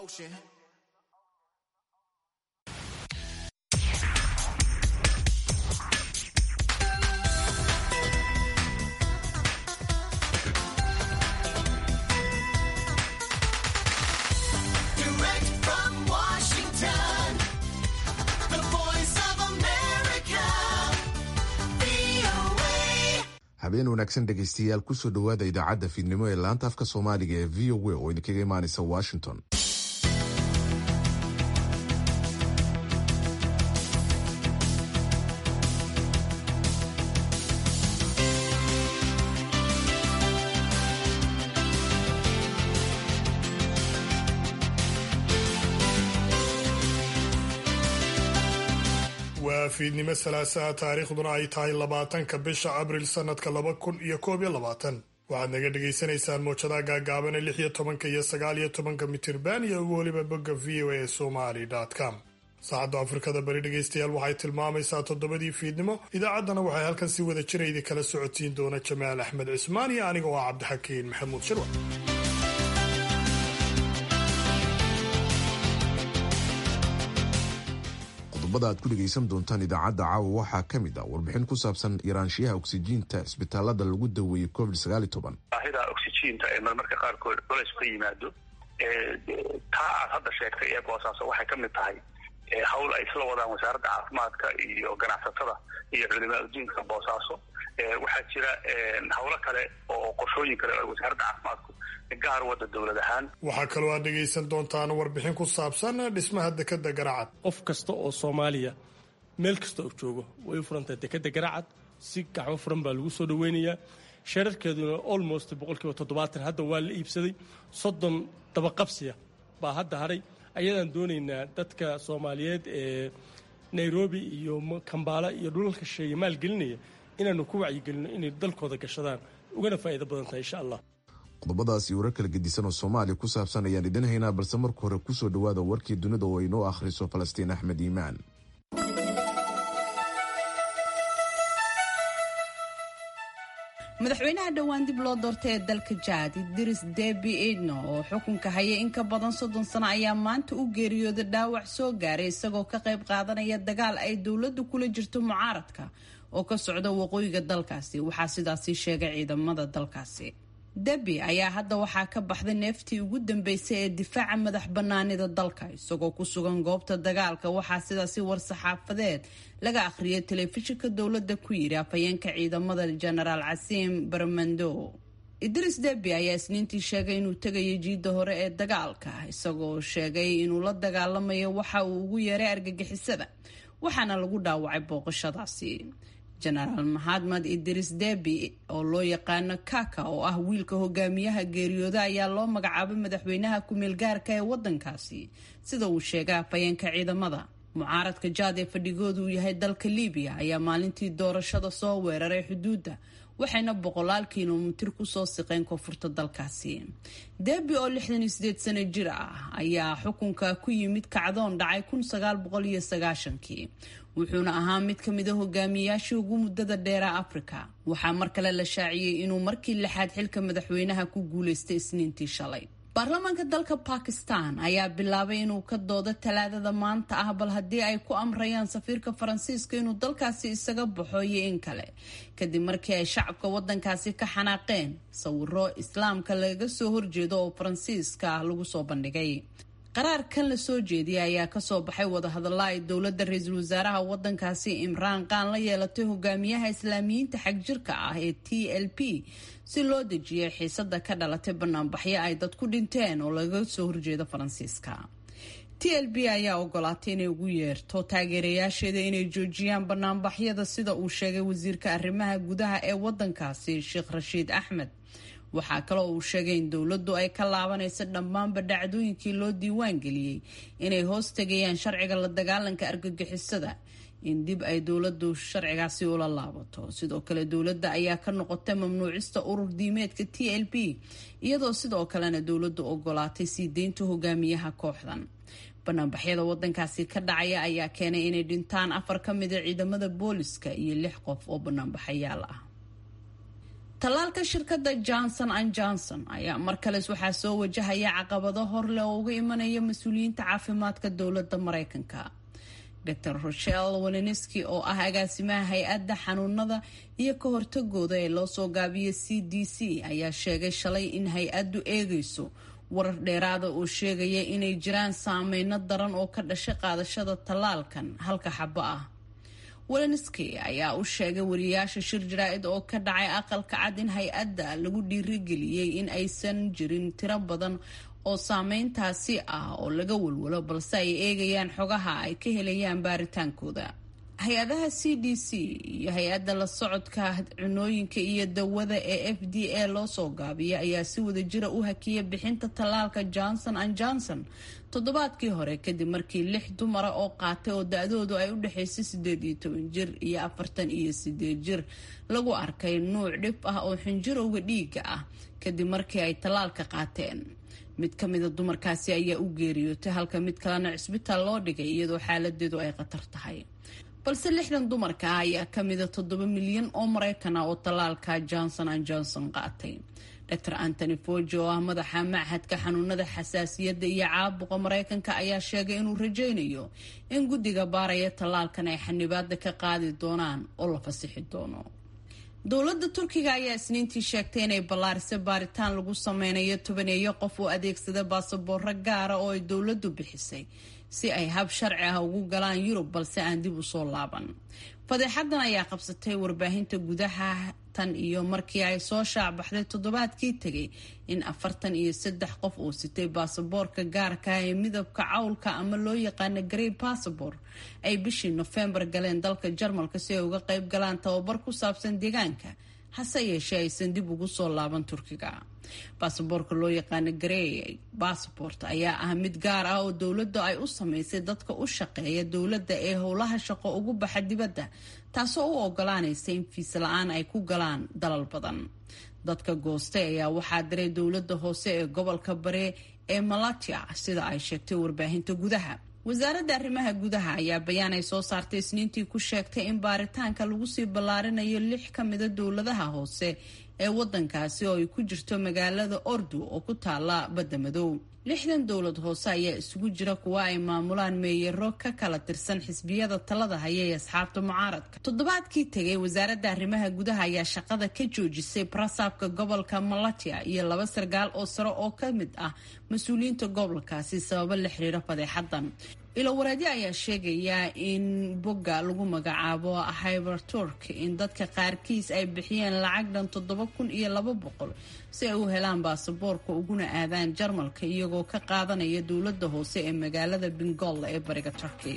ocean. Direct from Washington, the voice of America, VOA. habeen wanaagsan dhegaystayaal kusoo dhowaada idaacadda fiidnimo ee laanta afka soomaaliga ee v o a oo idinkaga imaanaysa washington waa fiidnimo salaasaha taariikhduna ay tahay labaatanka bisha abril sanadka laba kun iyo koob iyo labaatan waxaad naga dhagaysanaysaan moojadaha gaagaaban ee lix iyo tobanka iyo sagaal iyo tobanka mitirban iyo ugu weliba bogga v o a somali com saacadda afrikada bari dhegaystayaal waxay tilmaamaysaa toddobadii fiidnimo idaacaddana waxay halkan si wada jira idin kala socotiin doona jamaal axmed cismaan iyo aniga oo ah cabdixakiin maxamuud shirwa qodobada aad ku dhegaysan doontaan idaacadda caawa waxaa ka mid ah warbixin ku saabsan yaraanshiyaha oksijiinta isbitaalada lagu daweeyey covid baahida oxygiinta ee marmarka qaarkood culays ka yimaado taa aad hadda sheegtay ee boosaaso waxay ka mid tahay hawl ay isla wadaan wasaaradda caafimaadka iyo ganacsatada iyo culimaa udiinka boosaaso waxaa jira hawlo kale oo qorshooyin kale oo wasaaradda caafimaadku gaar wada dowlad ahaan waxaa kaloo aad dhegaysan doontaan warbixin ku saabsan dhismaha dekada garacad qof kasta oo soomaaliya meel kasta oo joogo way u furantahay dekada garacad si gacmo furan baa lagu soo dhaweynayaa sheerarkeeduna almost boqolkiiba toddobaatan hadda waa la iibsaday soddon dabaqabsiya baa hadda haray ayadaan doonaynaa dadka soomaaliyeed ee nairobi iyo kambaala iyo dhulalka sheeye maalgelinaya inaanu ku wacyigelino inay dalkooda gashadaan ugana faa'iido badan tahay insha allah qodobadaas iyo warar kala gedisan oo soomaaliya ku saabsan ayaan idin haynaa balse marka hore kusoo dhowaada warkii dunida oo inoo akhriso falastiin axmed iimaan madaxweynaha dhowaan dib loo doortay ee dalka jaad idris debi idno oo xukunka haya in ka badan soddon sano ayaa maanta u geeriyooda dhaawac soo gaaray isagoo ka qayb qaadanaya dagaal ay dowladdu kula jirto mucaaradka oo ka socda waqooyiga dalkaasi waxaa sidaasi sheegay ciidamada dalkaasi debi ayaa hadda waxaa ka baxday neeftii ugu dambeysay ee difaaca madax banaanida dalka isagoo ku sugan goobta dagaalka waxaa sidaasi war-saxaafadeed laga akhriyay telefishinka dowladda ku yidhi afhayeenka ciidamada jenaraal casiim barmando idris debi ayaa isniintii sheegay inuu tegayo jiidda hore ee dagaalka isagoo sheegay inuu la dagaalamayo waxa uu ugu yeeray argagixisada waxaana lagu dhaawacay booqashadaasi jenaraal maxamed idris debi oo loo yaqaano kaka oo ah wiilka hogaamiyaha geeriyooda ayaa loo magacaabay madaxweynaha ku-meel gaarka ee wadankaasi sida uu sheegay afhayeenka ciidamada mucaaradka jaad ee fadhigoodu uu yahay dalka libiya ayaa maalintii doorashada soo weeraray xuduudda waxayna boqolaal kilomitir kusoo siqeen koonfurta dalkaasi debi oo lixdan iyo sideed sano jir ah ayaa xukunka ku yimid kacdoon dhacay kun sagaal boqol iyo sagaashankii wuxuuna ahaa mid ka mid a hogaamiyayaashii ugu muddada dheera afrika waxaa mar kale la shaaciyey inuu markii lixaad xilka madaxweynaha ku guuleystay isniintii shalay baarlamaanka dalka bakistan ayaa bilaabay inuu ka doodo talaadada maanta ah bal haddii ay ku amrayaan safiirka faransiiska inuu dalkaasi isaga baxo iyo in kale kadib markii ay shacabka wadankaasi ka xanaaqeen sawiro islaamka laga soo horjeedo oo faransiiska ah lagu soo bandhigay qaraarkan la soo jeediyay ayaa kasoo baxay wadahadalla ay dowladda ra-iisul wasaaraha wadankaasi imraan qaan la yeelatay hogaamiyaha islaamiyiinta xagjirka ah ee t l p si loo dejiyay xiisada ka dhalatay banaanbaxyo ay dad ku dhinteen oo laga soo horjeedo faransiiska t l b ayaa ogolaatay inay ugu yeerto taageerayaasheeda inay joojiyaan banaanbaxyada sida uu sheegay wasiirka arrimaha gudaha ee wadankaasi sheekh rashiid axmed waxaa kaloo uu sheegay in dowladdu ay ka laabanayso dhammaanba dhacdooyinkii loo diiwaan geliyey inay hoos tegayaan sharciga la dagaalanka argagixisada in dib ay dowladdu sharcigaasi ula laabato sidoo kale dowladda ayaa ka noqotay mamnuucista urur diimeedka t l p iyadoo sidoo kalena dowladdu ogolaatay sii deynta hogaamiyaha kooxdan banaanbaxyada wadankaasi ka dhacaya ayaa keenay inay dhintaan afar ka mida ciidamada booliska iyo lix qof oo banaanbaxayaal ah tallaalka shirkadda johnson an johnson ayaa mar kales waxaa soo wajahaya caqabado hor leh oo uga imanaya mas-uuliyiinta caafimaadka dowladda maraykanka dor rochelle waleniski oo ah agaasimaha hay-adda xanuunada iyo ka hortagooda ee loo soo gaabiyo c d c ayaa sheegay shalay in hay-addu eegayso warar dheeraada oo sheegaya inay jiraan saameyno daran oo ka dhashay qaadashada tallaalkan halka xabo ah welenski ayaa u sheegay wariyaasha shir jaraa-id oo ka dhacay aqalka cad in hay-adda lagu dhiirigeliyey in aysan jirin tiro badan oo saameyntaasi ah oo laga walwalo balse ay eegayaan xogaha ay ka helayaan baaritaankooda hay-adaha c d c iyo hay-adda la socodka cunooyinka iyo dawada ee f d a loo soo gaabiya ayaa si wadajira u hakiyay bixinta tallaalka johnson an johnson toddobaadkii hore kadib markii lix dumara oo qaatay oo da-doodu ay u dhexaysay sideed iyo toban jir iyo afartan iyo sideed jir lagu arkay nuuc dhib ah oo xinjirowga dhiiga ah kadib markii ay tallaalka qaateen mid ka mida dumarkaasi ayaa u geeriyootay halka mid kalena cisbitaal loo dhigay iyadoo xaaladeedu ay khatar tahay balse lixdan dumarka ah ayaa ka mida toddoba milyan oo maraykan ah oo tallaalka johnson an johnson qaatay dor antony foji oo ah madaxa machadka xanuunada xasaasiyadda iyo caabuqa maraykanka ayaa sheegay inuu rajaynayo in guddiga baaraya tallaalkan ay xanibaada ka qaadi doonaan oo la fasixi doono dowladda turkiga ayaa isniintii sheegtay inay ballaarisay baaritaan lagu sameynayo tobaneeyo qof oo adeegsada baasaboorro gaara oo ay dowladdu bixisay si ay hab sharci ah ugu galaan yurub balse aan dib usoo laaban fadeexadan ayaa qabsatay warbaahinta gudaha tan iyo markii ay soo shaacbaxday toddobaadkii tegay in afartan iyo saddex qof uu sitay baasaboorka gaarka ee midabka cawlka ama loo yaqaana grey bassabor ay bishii nofembar galeen dalka jarmalka si ay uga qayb galaan tababar ku saabsan deegaanka hase yeeshee aysan dib ugu soo laaban turkiga baasaboorka loo yaqaano grey bassabort ayaa ah mid gaar ah oo dowladda ay u sameysay dadka u shaqeeya dowladda ee howlaha shaqo ugu baxa dibadda taasoo u ogolaanaysa in fiis la-aan ay ku galaan dalal badan dadka goostay ayaa waxaa diray dowladda hoose ee gobolka bare ee malatia sida ay sheegtay warbaahinta gudaha wasaaradda arrimaha gudaha ayaa bayaan ay soo saartay isniintii ku sheegtay in baaritaanka lagu sii ballaarinayo lix ka mida dowladaha hoose ee wadankaasi oo ay ku jirto magaalada ordu oo ku taala badda madow lixdan dowlad hoose ayaa isugu jira kuwa ay maamulaan meeyaro ka kala tirsan xisbiyada talada haya ee asxaabta mucaaradka toddobaadkii tegay wasaaradda arrimaha gudaha ayaa shaqada ka joojisay barasaabka gobolka malatia iyo laba sargaal oo sare oo ka mid ah mas-uuliyiinta gobolkaasi sababo la xiriira fadeexadan ilowareedyo ayaa sheegaya in bogga lagu magacaabo hyberturk in dadka qaarkiis ay bixiyeen lacag dhan toddoba kun iyo laba boqol si ay u helaan baasaboorka uguna aadaan jarmalka iyagoo ka qaadanaya dowladda hoose ee magaalada bengolla ee bariga turkey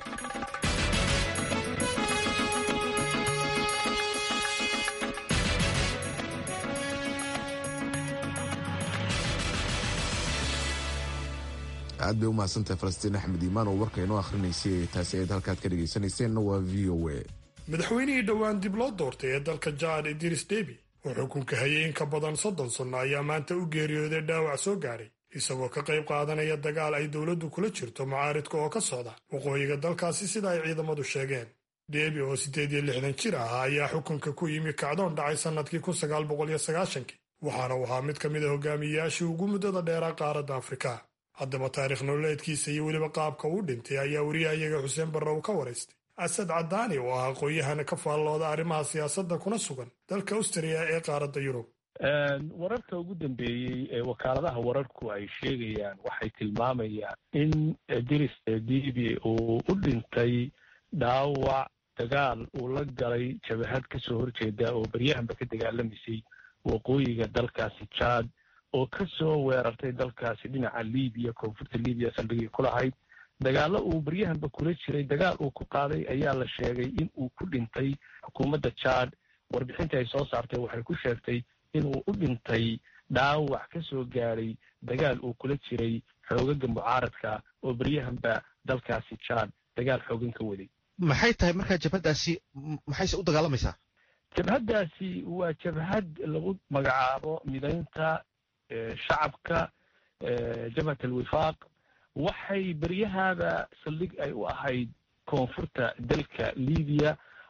aad bay u mahadsantahay falastiin axmed iimaan oo warka inoo akhrinaysay taasi eed halkaad ka dhegaysanayseena waa v o a madaxweynihii dhowaan dib loo doortay ee dalka jaad idris debi oo xukunka hayay in ka badan soddon sanno ayaa maanta u geeriyooday dhaawac soo gaadhay isagoo ka qayb qaadanaya dagaal ay dowladdu kula jirto mucaaridka oo ka socda waqooyiga dalkaasi sida ay ciidamadu sheegeen debi oo siddeed iyo lixdan jir ahaa ayaa xukunka ku yimi kacdoon dhacay sannadkii kun sagaal boqol iyo sagaashankii waxaana uu ahaa mid ka mid a hogaamiyeyaashii ugu muddada dheeraa qaaradda afrika haddaba taariikh nololeedkiisa iyo weliba qaabka uu dhintay ayaa wariyahayaga xuseen barre uu ka waraystay asad cadaani oo ah aqoon-yahana ka faallooda arrimaha siyaasadda kuna sugan dalka austriya ee qaaradda yurub wararka ugu dambeeyey ee wakaaladaha wararku ay sheegayaan waxay tilmaamayaan in diris dibi uu u dhintay dhaawac dagaal uu la galay jabahad kasoo horjeeda oo beryahanba ka dagaalamaysay waqooyiga dalkaasi jaad oo ka soo weerartay dalkaasi dhinaca libiya koonfurta libiya saldhigii ku lahayd dagaallo uu baryahanba kula jiray dagaal uu ku qaaday ayaa la sheegay in uu ku dhintay xukuumadda jaad warbixintii ay soo saartay waxay ku sheegtay inuu u dhintay dhaawac ka soo gaadhay dagaal uu kula jiray xoogaga mucaaradka oo beryahanba dalkaasi jaad dagaal xoogan ka waday maxay tahay markaa jabhaddaasi maxayse u dagaalamaysaa jabhaddaasi waa jabhad lagu magacaabo midaynta shacabka jabhat alwifaaq waxay beryahaaba saldhig ay u ahayd koonfurta dalka libiya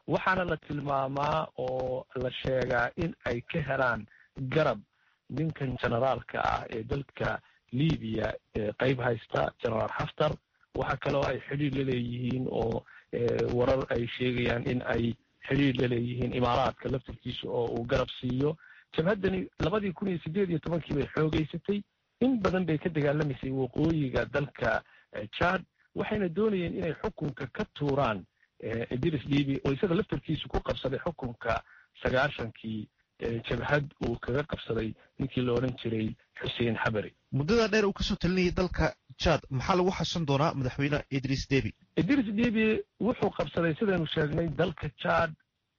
waxaana la tilmaamaa oo la sheegaa in ay ka helaan garab ninkan generaalka ah ee dalka libiya qeyb haysta generaal haftar waxa kaloo ay xidhiir la leeyihiin oo warar ay sheegayaan in ay xidhiir la leeyihiin imaaraadka laftarkiisa oo uu garab siiyo jabhaddani labadii kun iyo sideed iyo tobankii bay xoogeysatay in badan bay ka dagaalamaysay waqooyiga dalka jad waxayna doonayeen inay xukunka ka tuuraan idris libi oo isaga laftarkiisu ku qabsaday xukunka sagaashankii jabhad uu kaga qabsaday ninkii la odhan jiray xuseen xabari muddada dheer uu kasoo talinayay dalka jad maxaa lagu xasan doonaa madaxweyne idris debi idris debi wuxuu qabsaday sidaynu sheegnay dalka jad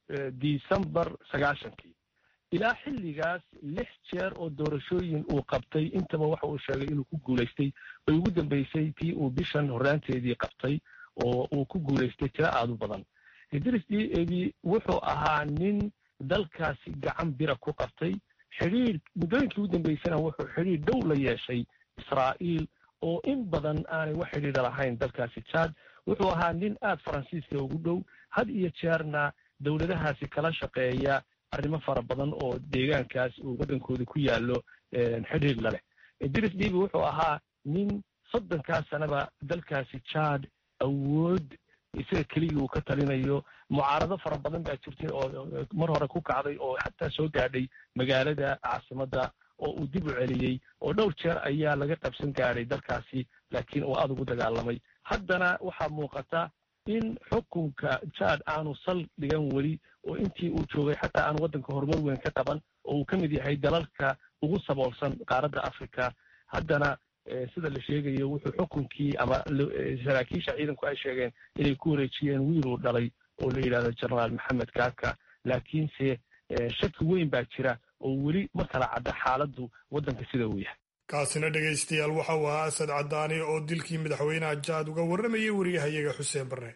december sagaashankii ilaa xilligaas lix jeer oo doorashooyin uu qabtay intaba waxa uu sheegay inuu ku guulaystay ay ugu dambeysay tii uu bishan horraanteedii qabtay oo uu ku guulaystay tiro aada u badan idris debi wuxuu ahaa nin dalkaasi gacan bira ku qabtay xidhiir muddooyinkii ugu dambeysana wuxuu xidhiir dhow la yeeshay israa'iil oo in badan aanay wax xidhiidha lahayn dalkaasi jad wuxuu ahaa nin aada faransiiska ugu dhow had iyo jeerna dowladahaasi kala shaqeeya arrimo fara badan oo deegaankaas uu waddankooda ku yaallo xidhiir la leh idris debi wuxuu ahaa nin soddonkaas sanaba dalkaasi jad awood isaga keligii uu ka talinayo mucaarado fara badan baa jirtay oo mar hore ku kacday oo xataa soo gaadhay magaalada caasimadda oo uu dib u celiyey oo dhowr jeer ayaa laga qabsan gaadhay dalkaasi laakiin uu aada ugu dagaalamay haddana waxaa muuqata in xukunka jad aanu sal dhigan weli oo intii uu joogay xataa aan waddanka horumar weyn ka qaban oo uu ka mid yahay dalalka ugu saboolsan qaaradda africa haddana sida la sheegayo wuxuu xukunkii ama saraakiisha ciidanku ay sheegeen inay ku wareejiyeen wiil uu dhalay oo la yidhahdo generaal maxamed kaka laakiinse shaki weyn baa jira oo weli ma kala cadda xaaladdu waddanka sida uu yahay kaasina dhegaystayaal waxa uu ahaa asad cadaani oo dilkii madaxweynaha jaad uga warramayay wariyahayaga xuseen barre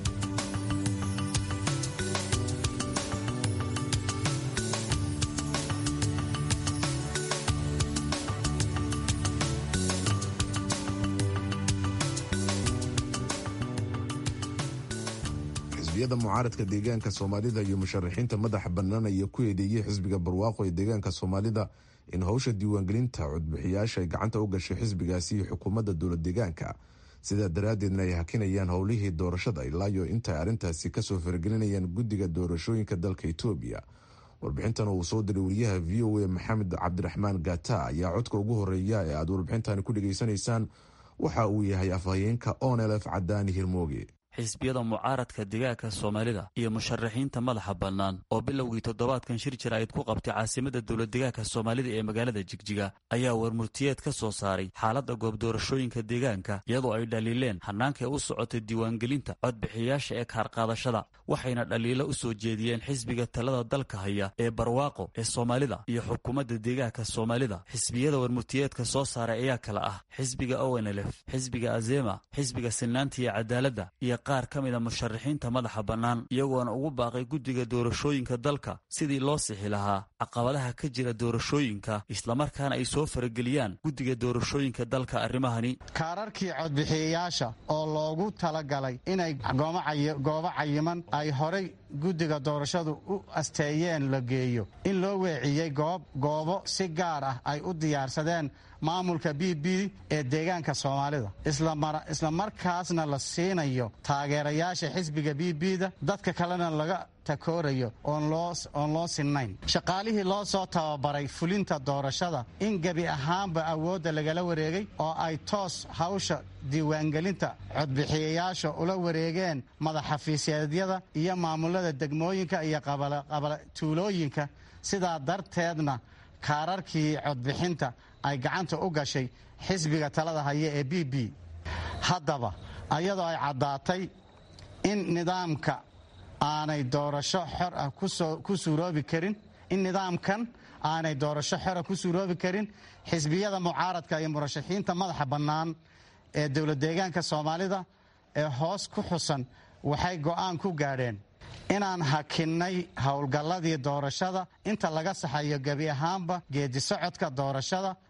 xisbiyada mucaaradka deegaanka soomaalida iyo musharaxiinta madaxa bannaan ayaa ku eedeeyey xisbiga barwaaqo ee deegaanka soomaalida in howsha diiwaangelinta codbixiyaasha ay gacanta u gashay xisbigaasi iyo xukuumadda dowlad deegaanka sidaa daraaddeedna ay hakinayaan howlihii doorashada ilaayo intaay arrintaasi kasoo faragelinayaan guddiga doorashooyinka dalka etoobiya warbixintan uu soo diray wariyaha v o a maxamed cabdiraxmaan gata ayaa codka ugu horeeya ee aad warbixintani ku dhegaysanaysaan waxa uu yahay afhayeenka onelf cadaani hirmooge xisbiyada mucaaradka deegaanka soomaalida iyo musharaxiinta madaxa bannaan oo bilowgii toddobaadkan shir jaraa'id ku qabtay caasimadda dowlad deegaanka soomaalida ee magaalada jigjiga ayaa warmurtiyeed ka soo saaray xaaladda goob doorashooyinka deegaanka iyadoo ay dhaliileen hannaanka u socotay diiwaangelinta codbixiyaasha ee kaarqaadashada waxayna dhaliilo u soo jeediyeen xisbiga talada dalka haya ee barwaaqo ee soomaalida iyo xukuumadda deegaanka soomaalida xisbiyada warmurtiyeedka soo saaray ayaa kala ah xisbiga ownlf xisbiga azema xisbiga sinaanta iyo cadaaladda iyo qaar ka mida musharaxiinta madaxa bannaan iyagoona ugu baaqay guddiga doorashooyinka dalka sidii loo sixi lahaa caqabadaha ka jira doorashooyinka islamarkaana ay soo farageliyaan guddiga doorashooyinka dalka arrimahani kaararkii codbixiyayaasha oo loogu talagalay inay goobo cayiman ay horay guddiga doorashadu u asteeyeen la geeyo in loo weeciyey goobo si gaar ah ay u diyaarsadeen maamulka b b ee deegaanka soomaalida isla markaasna la siinayo taageerayaasha xisbiga b b-da dadka kalena laga takoorayo oon loo sinnayn shaqaalihii loo soo tababaray fulinta doorashada in gebi ahaanba awoodda lagala wareegay oo ay toos hawsha diiwaangelinta codbixiyayaasha ula wareegeen madaxafiisyeedyada iyo maamulada degmooyinka iyo tuulooyinka sidaa darteedna kaararkii codbixinta ay gacanta u gashay xisbiga talada haya ee b b haddaba ayadoo ay caddaatay in nidaamka aanay doorasho xor ah ku suuroobi karin in nidaamkan aanay doorasho xora ku suuroobi karin xisbiyada mucaaradka iyo murashaxiinta madaxa bannaan ee dowlad deegaanka soomaalida ee hoos ku xusan waxay go'aan ku gaadheen inaan hakinnay howlgalladii doorashada inta laga saxayo gebi ahaanba geedi socodka doorashada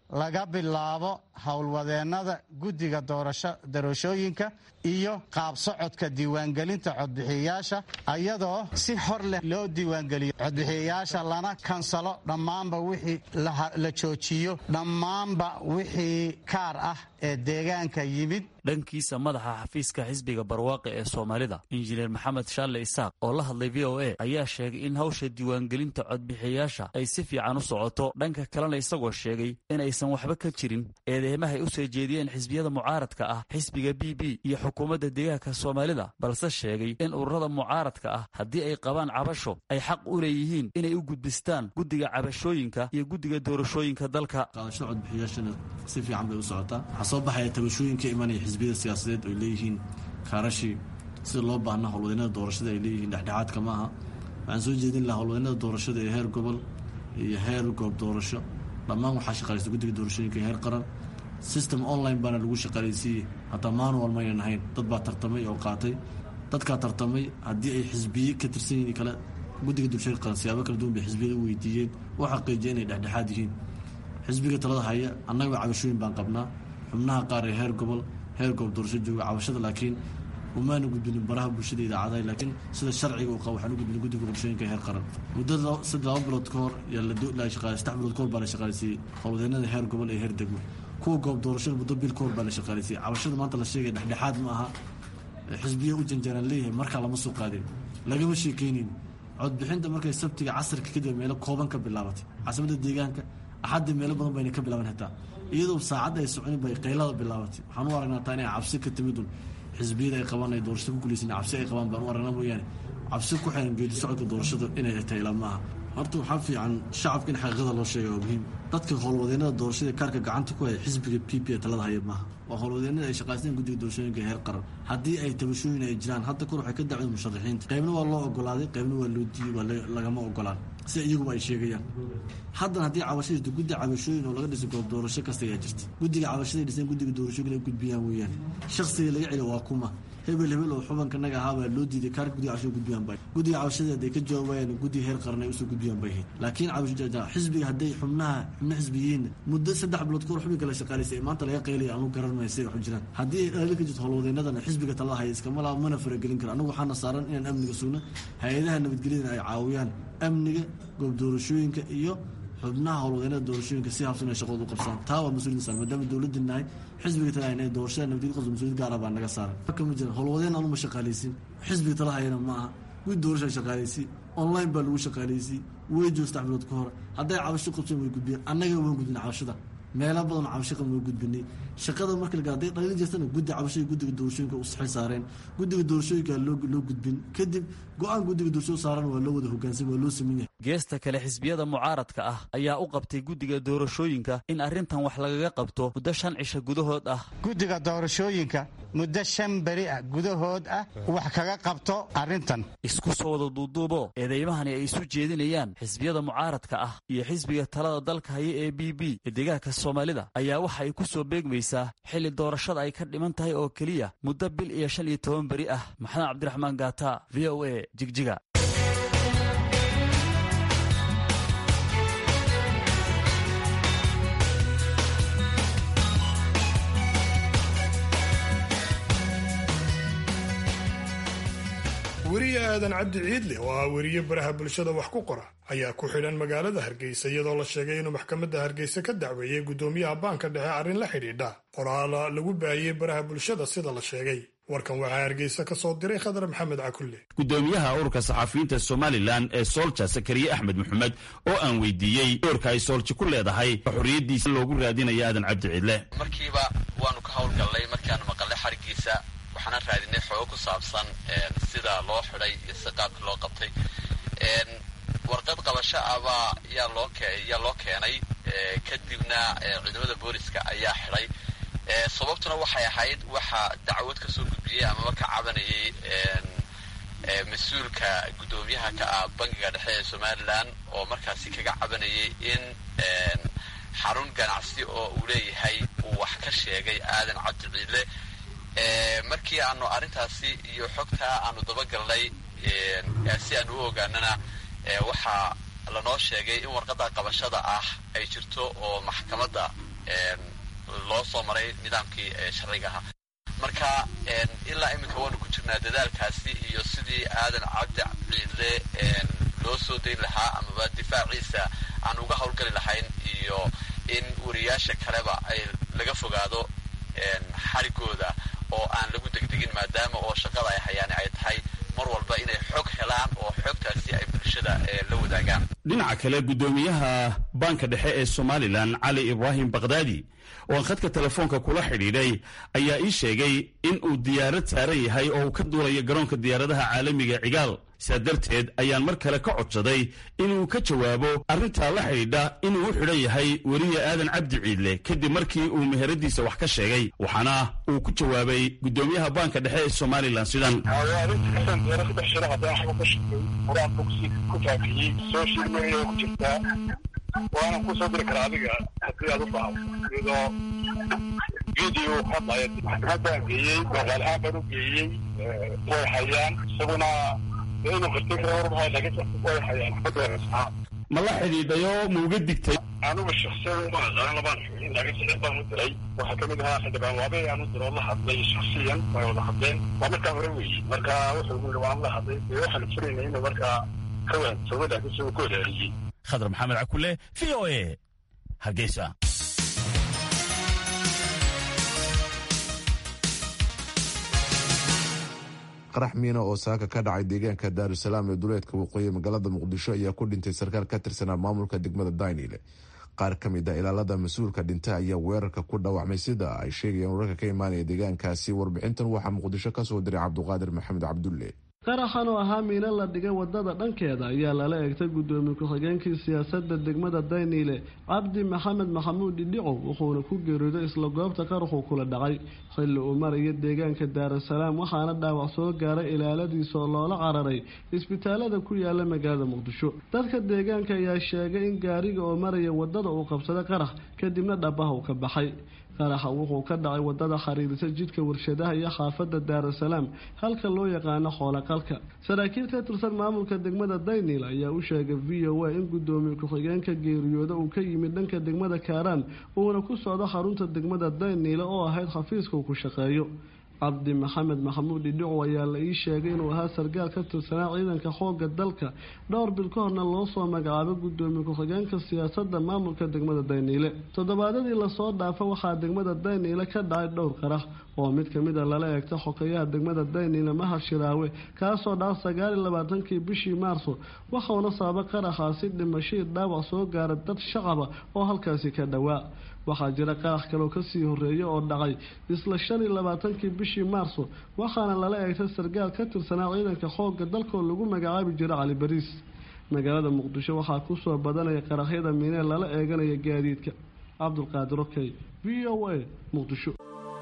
laga bilaabo howlwadeennada guddiga doorashooyinka iyo qaab socodka diiwaangelinta codbixiyayaasha iyadoo si hor leh loo diiwaangeliyo codbixiyayaasha lana kansalo dhammaanba wixii la joojiyo dhammaanba wixii kaar ah ee deegaanka yimid dhankiisa madaxa xafiiska xisbiga barwaaqe ee soomaalida injineer maxamed shaalle isaaq oo la hadlay v o a ayaa sheegay in hawsha diiwaangelinta codbixiyayaasha ay si fiican u socoto dhanka kalena isagoo sheegay inaysan waxba ka jirin eedeymahay u soo jeediyeen xisbiyada mucaaradka ah xisbiga b b iyo xukuumadda deegaanka soomaalida balse sheegay in ururada mucaaradka ah haddii ay qabaan cabasho ay xaq u leeyihiin inay u gudbistaan guddiga cabashooyinka iyo guddiga doorashooyinka dalka qaadasho codbixiyaashana si fiican bay u socotaa waxaa soo baxaya tabashooyinka imanaya xisbiyada siyaasadeed oy leeyihiin kaarashii sida loo baahnaa howlwadeennada doorashada ay leeyihiin dhexdhexaadka ma aha waxaan soo jeedin lahaa howlwadeennada doorashada ee heer gobol iyo heer goob doorasho dhammaan waxaa shaqaalaysa guddiga doorashooyinka ee heer qaran system online baana lagu shaqaalaysiiyey hataa manual maynan ahayn dad baa tartamay oo qaatay dadkaa tartamay haddii ay xisbiye ka tirsan yihiin kale guddiga doorashooyinka qaran siyaabo kala duwan bay xisbiyada u weydiiyeen u xaqiijiyeen inay dhexdhexaad yihiin xisbiga talada haya annaga cabashooyin baan qabnaa xubnaha qaar ee heer gobol heer goob doorasho jooga cabashada laakiin umaana gudbinin baraha bulshada idaacadaha laakiin sida sharciga uu qabo waxaan u gudbinin guddiga doorashooyinka heer qaran muddo saddex laba bilood ka hor yaa la shaqaalay saddex bilood ka hor baa la shaqaalaysiiyey howlwadeennada heer gobol ee heer degmo kuwa goob doorashada muddo bil ka hor baa la shaqaalaysiiyey cabashada maanta la sheegaya dhexdhexaad ma aha xisbiya u janjaraan leeyahay markaa lama soo qaadin lagama sheekeynin codbixinta markay sabtiga casarka kadib meelo kooban ka bilaabatay caasimada deegaanka axaddii meelo badan bayna ka bilaaban hataa iyadoo saacadda ay soconin bay qaylada bilaabatay waxaan u aragnaa taa inay cabsi ka timidun xisbiyada ay qabaan ay doorashada ku guulaysan cabsi ay qabaan baan u aragnaa mooyaane cabsi ku xiran geedi socodka doorashada inay tahay ilaa maaha horta waxaa fiican shacabka in xaqiiqada loo sheega waa muhiim dadka howlwadeennada doorashada kaarka gacanta ku haya xisbiga p p ee talada haya maaha waa howlwadeennada ay shaqaysteen guddiga doorashooyinka heer qaran haddii ay tabashooyin ay jiraan hadda kor waxay ka dacween musharaxiinta qaybna waa loo ogolaaday qaybna waa loo diiyey waa lagama ogolaan sida iyaguba ay sheegayaan haddana haddii cabasho jirto guddi cabashooyin oo laga dhisay goob doorasho kasta ayaa jirta guddiga cabashaday dhiseen guddiga doorashooyin ay gudbiyaan weeyaan shakhsiga laga celiyo waa kuma hebel hebel oo xubanka naga ahaabaa loo diiday kaarka guddiga cabashada gudbiyaan bay guddiga cabashada hadday ka jawaabayaan guddiga heer qaran ay usoo gudbiyaan bay ahayd laakiin cabasho xisbiga hadday xubnaha xubno xisbiyiin muddo saddex bilood kahor xubinka la shaqaalaysay ee maanta laga qaylaya aanu garan maayo siday waxu jiraan haddii ay dhali ka jirto howlwadeennadana xisbiga talada haya iskama laa mana faragelin karo annagu waxaana saaran inaan amniga sugno hay-adaha nabadgelyadana ay caawiyaan amniga goob doorashooyinka iyo xubnaha howlwadeennada doorashooyinka si habsan ay shaqooda u qabsaan taa waa mas-uuliyadna saaran maadaama dowladda nahay xisbiga tala hayna doorashada nabadgelya qabso mas-uuliyad gaara baa naga saaran marka ma jiran howlwadeen anuma shaqaalaysin xisbiga tala hayana ma aha gud doorashaa shaqaalaysi online baa lagu shaqaalaysi way joo saddex bilood ka hor hadday cabasho qabseen way gudbiyeen annaga waan gudbin cabashada meelo badan cabasho qaban waa gudbinay shaqada marka la hadday dhalin jirtana guddi cabashada guddiga doorashooyinka u saxil saareen guddiga doorashooyinka loo loo gudbin kadib go-aan guddiga doorashada saaran waa loo wada hogaansan waa loo sameyn yahay geesta kale xisbiyada mucaaradka ah ayaa u qabtay guddiga doorashooyinka in arrintan wax lagaga qabto muddo shan cisho gudahood ah guddiga doorashooyinka muddo shan beri ah gudahood ah wax kaga qabto arrintan isku soo wada duuduubo eedeymahani ay isu jeedinayaan xisbiyada mucaaradka ah iyo xisbiga talada dalka haya ee b b ee deegaanka soomaalida ayaa waxa ay ku soo beegmaysaa xilli doorashada ay ka dhiman tahay oo keliya muddo bil iyo shan iyo toban beri ah maxamed cabdiraxmaan gaata v o a jigjiga weriye aadan cabdi ciidle oo ah weriye baraha bulshada wax ku qora ayaa ku xidhan magaalada hargeysa iyadoo la sheegay inuu maxkamadda hargeysa ka dacweeyey guddoomiyaha baanka dhexe arrin la xidhiidha qoraal lagu baahiyey baraha bulshada sida la sheegay warkan waxaa hargeysa ka soo diray khadar maxamed cakulle gudoomiyaha ururka saxafiyiinta somalilan ee soolja sakariye axmed maxamed oo aan weydiiyey doorka ay soolji ku leedahay xorriyaddiisa loogu raadinaya aadan cabdi ciidle markiiba waanu ka howlgallay markaanu maqalnay xarigiisa waxaana raadinay xoogo ku saabsan sida loo xidhay iyo si qaabka loo qabtay warqad qabasho abaa yaa loo yaa loo keenay kadibna ciidamada booliska ayaa xidhay sababtuna waxay ahayd waxaa dacwad ka soo gudbiyey amaba ka cabanayay mas-uulka guddoomiyaha ka ah bangiga dhexe ee somalilan oo markaasi kaga cabanayay in xarun ganacsi oo uu leeyahay uu wax ka sheegay aadan cabdi ciidle markii aanu arrintaasi iyo xogtaa aanu dabagalnay si aanu u ogaanana waxaa lanoo sheegay in warqadda qabashada ah ay jirto oo maxkamadda loo soo maray nidaamkii sharciga ahaa marka ilaa iminka waanu ku jirnaa dadaalkaasi iyo sidii aadan cabdi ciidle loo soo dayn lahaa amaba difaaciisa aan uga howlgali lahayn iyo in wariyaasha kaleba ay laga fogaado xarigooda oo aan lagu degdegin maadaama oo shaqada ay hayaan ay tahay mar walba inay xog helaan oo xogtaasi ay bulshada la wadaagaan dhinaca kale guddoomiyaha baanka dhexe ee somalilan cali ibraahim bakdaadi oo aan khadka telefoonka kula xidhiidhay ayaa ii sheegay in uu diyaarad saaran yahay oo uu ka duulayo garoonka diyaaradaha caalamiga cigaal sidaa darteed ayaan mar kale ka codsaday inuu ka jawaabo arrintaa la xidhiidha inuu u xidhan yahay weriye aadan cabdi ciidle kadib markii uu meheradiisa wax ka sheegay waxaana uu ku jawaabay guddoomiyaha baanka dhexe ee somalilan sidan waana kusoo diri karaa adiga haddii aad u baahdo iyadoo video hadlaya maxkamadaan geeyey magaal ahaan baan u geeyey way hayaan isaguna inuu qirtay kara warmahay laakiin way hayaan ma la xidhiidhayo ma uga digtay anugu shaksiyan uma aqaan labaan xubin laakiin sicir baan u diray waxaa kamid ahaa xildhibaan waabe aan u diro oo la hadlay shaksiyan way wada hadleen waa markaa hore weeye marka wuxuu yiri waan la hadlay dee waxaan furaynay inuu markaa ka waansoogo laakiin si uu ku wadaariyey khadar maxamed cakule v o a hargeysa qarax miina oo saaka ka dhacay deegaanka daarusalaam ee duleedka waqooyi magaalada muqdisho ayaa ku dhintay sarkaal ka tirsanaa maamulka degmada daynile qaar ka mid a ilaalada mas-uulka dhintay ayaa weerarka ku dhaawacmay sida ay sheegayeen wararka ka imaanaya deegaankaasi warbixintan waxaa muqdisho kasoo diray cabduqaadir maxamed cabdulle qaraxan oo ahaa miino la dhigay wadada dhankeeda ayaa lala eegtay gudoomiye ku-xigeenkii siyaasadda degmada dayniile cabdi maxamed maxamuud dhidhicow wuxuuna ku geeriyooday isla goobta qaraxuu kula dhacay xilli uu maraya deegaanka daarasalaam waxaana dhaawac soo gaaray ilaaladiisa oo loola cararay isbitaalada ku yaala magaalada muqdisho dadka deegaanka ayaa sheegay in gaariga oo maraya wadada uu qabsaday qarax kadibna dhabaha uu ka baxay qaraxa wuxuu ka dhacay wadada xiriirisa jidka warshadaha iyo xaafada daarasalaam halka loo yaqaano xoolaqalka saraakiil ka tirsan maamulka degmada daynil ayaa u sheegay v o a in gudoomiye ku-xigeenka geeriyooda uu ka yimid dhanka degmada kaaraan uuna ku socdo xarunta degmada dayniile oo ahayd xafiiska uu ku shaqeeyo cabdi maxamed maxamuud dhidhicow ayaa la ii sheegay inuu ahaa sargaal ka tirsanaa ciidanka xooga dalka dhowr bil ka horna loo soo magacaabay gudoomiye ku-xigeenka siyaasadda maamulka degmada dayniile toddobaadadii lasoo dhaafa waxaa degmada dayniile ka dhacay dhowr qarax oo mid kamid a lala eegta xokeyaha degmada dayniile mahad shiraawe kaasoo dhaca sagaal iyo labaatankii bishii maarso waxauna sababa qaraxaasi dhimashadii dhaawac soo gaara dad shacaba oo halkaasi ka dhowaa waxaa jira qarax kaloo kasii horeeya oo dhacay isla shan iyo labaatankii bishii maarso waxaana lala eegtay sargaal ka tirsanaa ciidanka xoogga dalkoo lagu magacaabi jira cali bariis magaalada muqdisho waxaa kusoo badanaya qaraxyada miinee lala eeganaya gaadiidka cabdulqaadir okey v o a muqdisho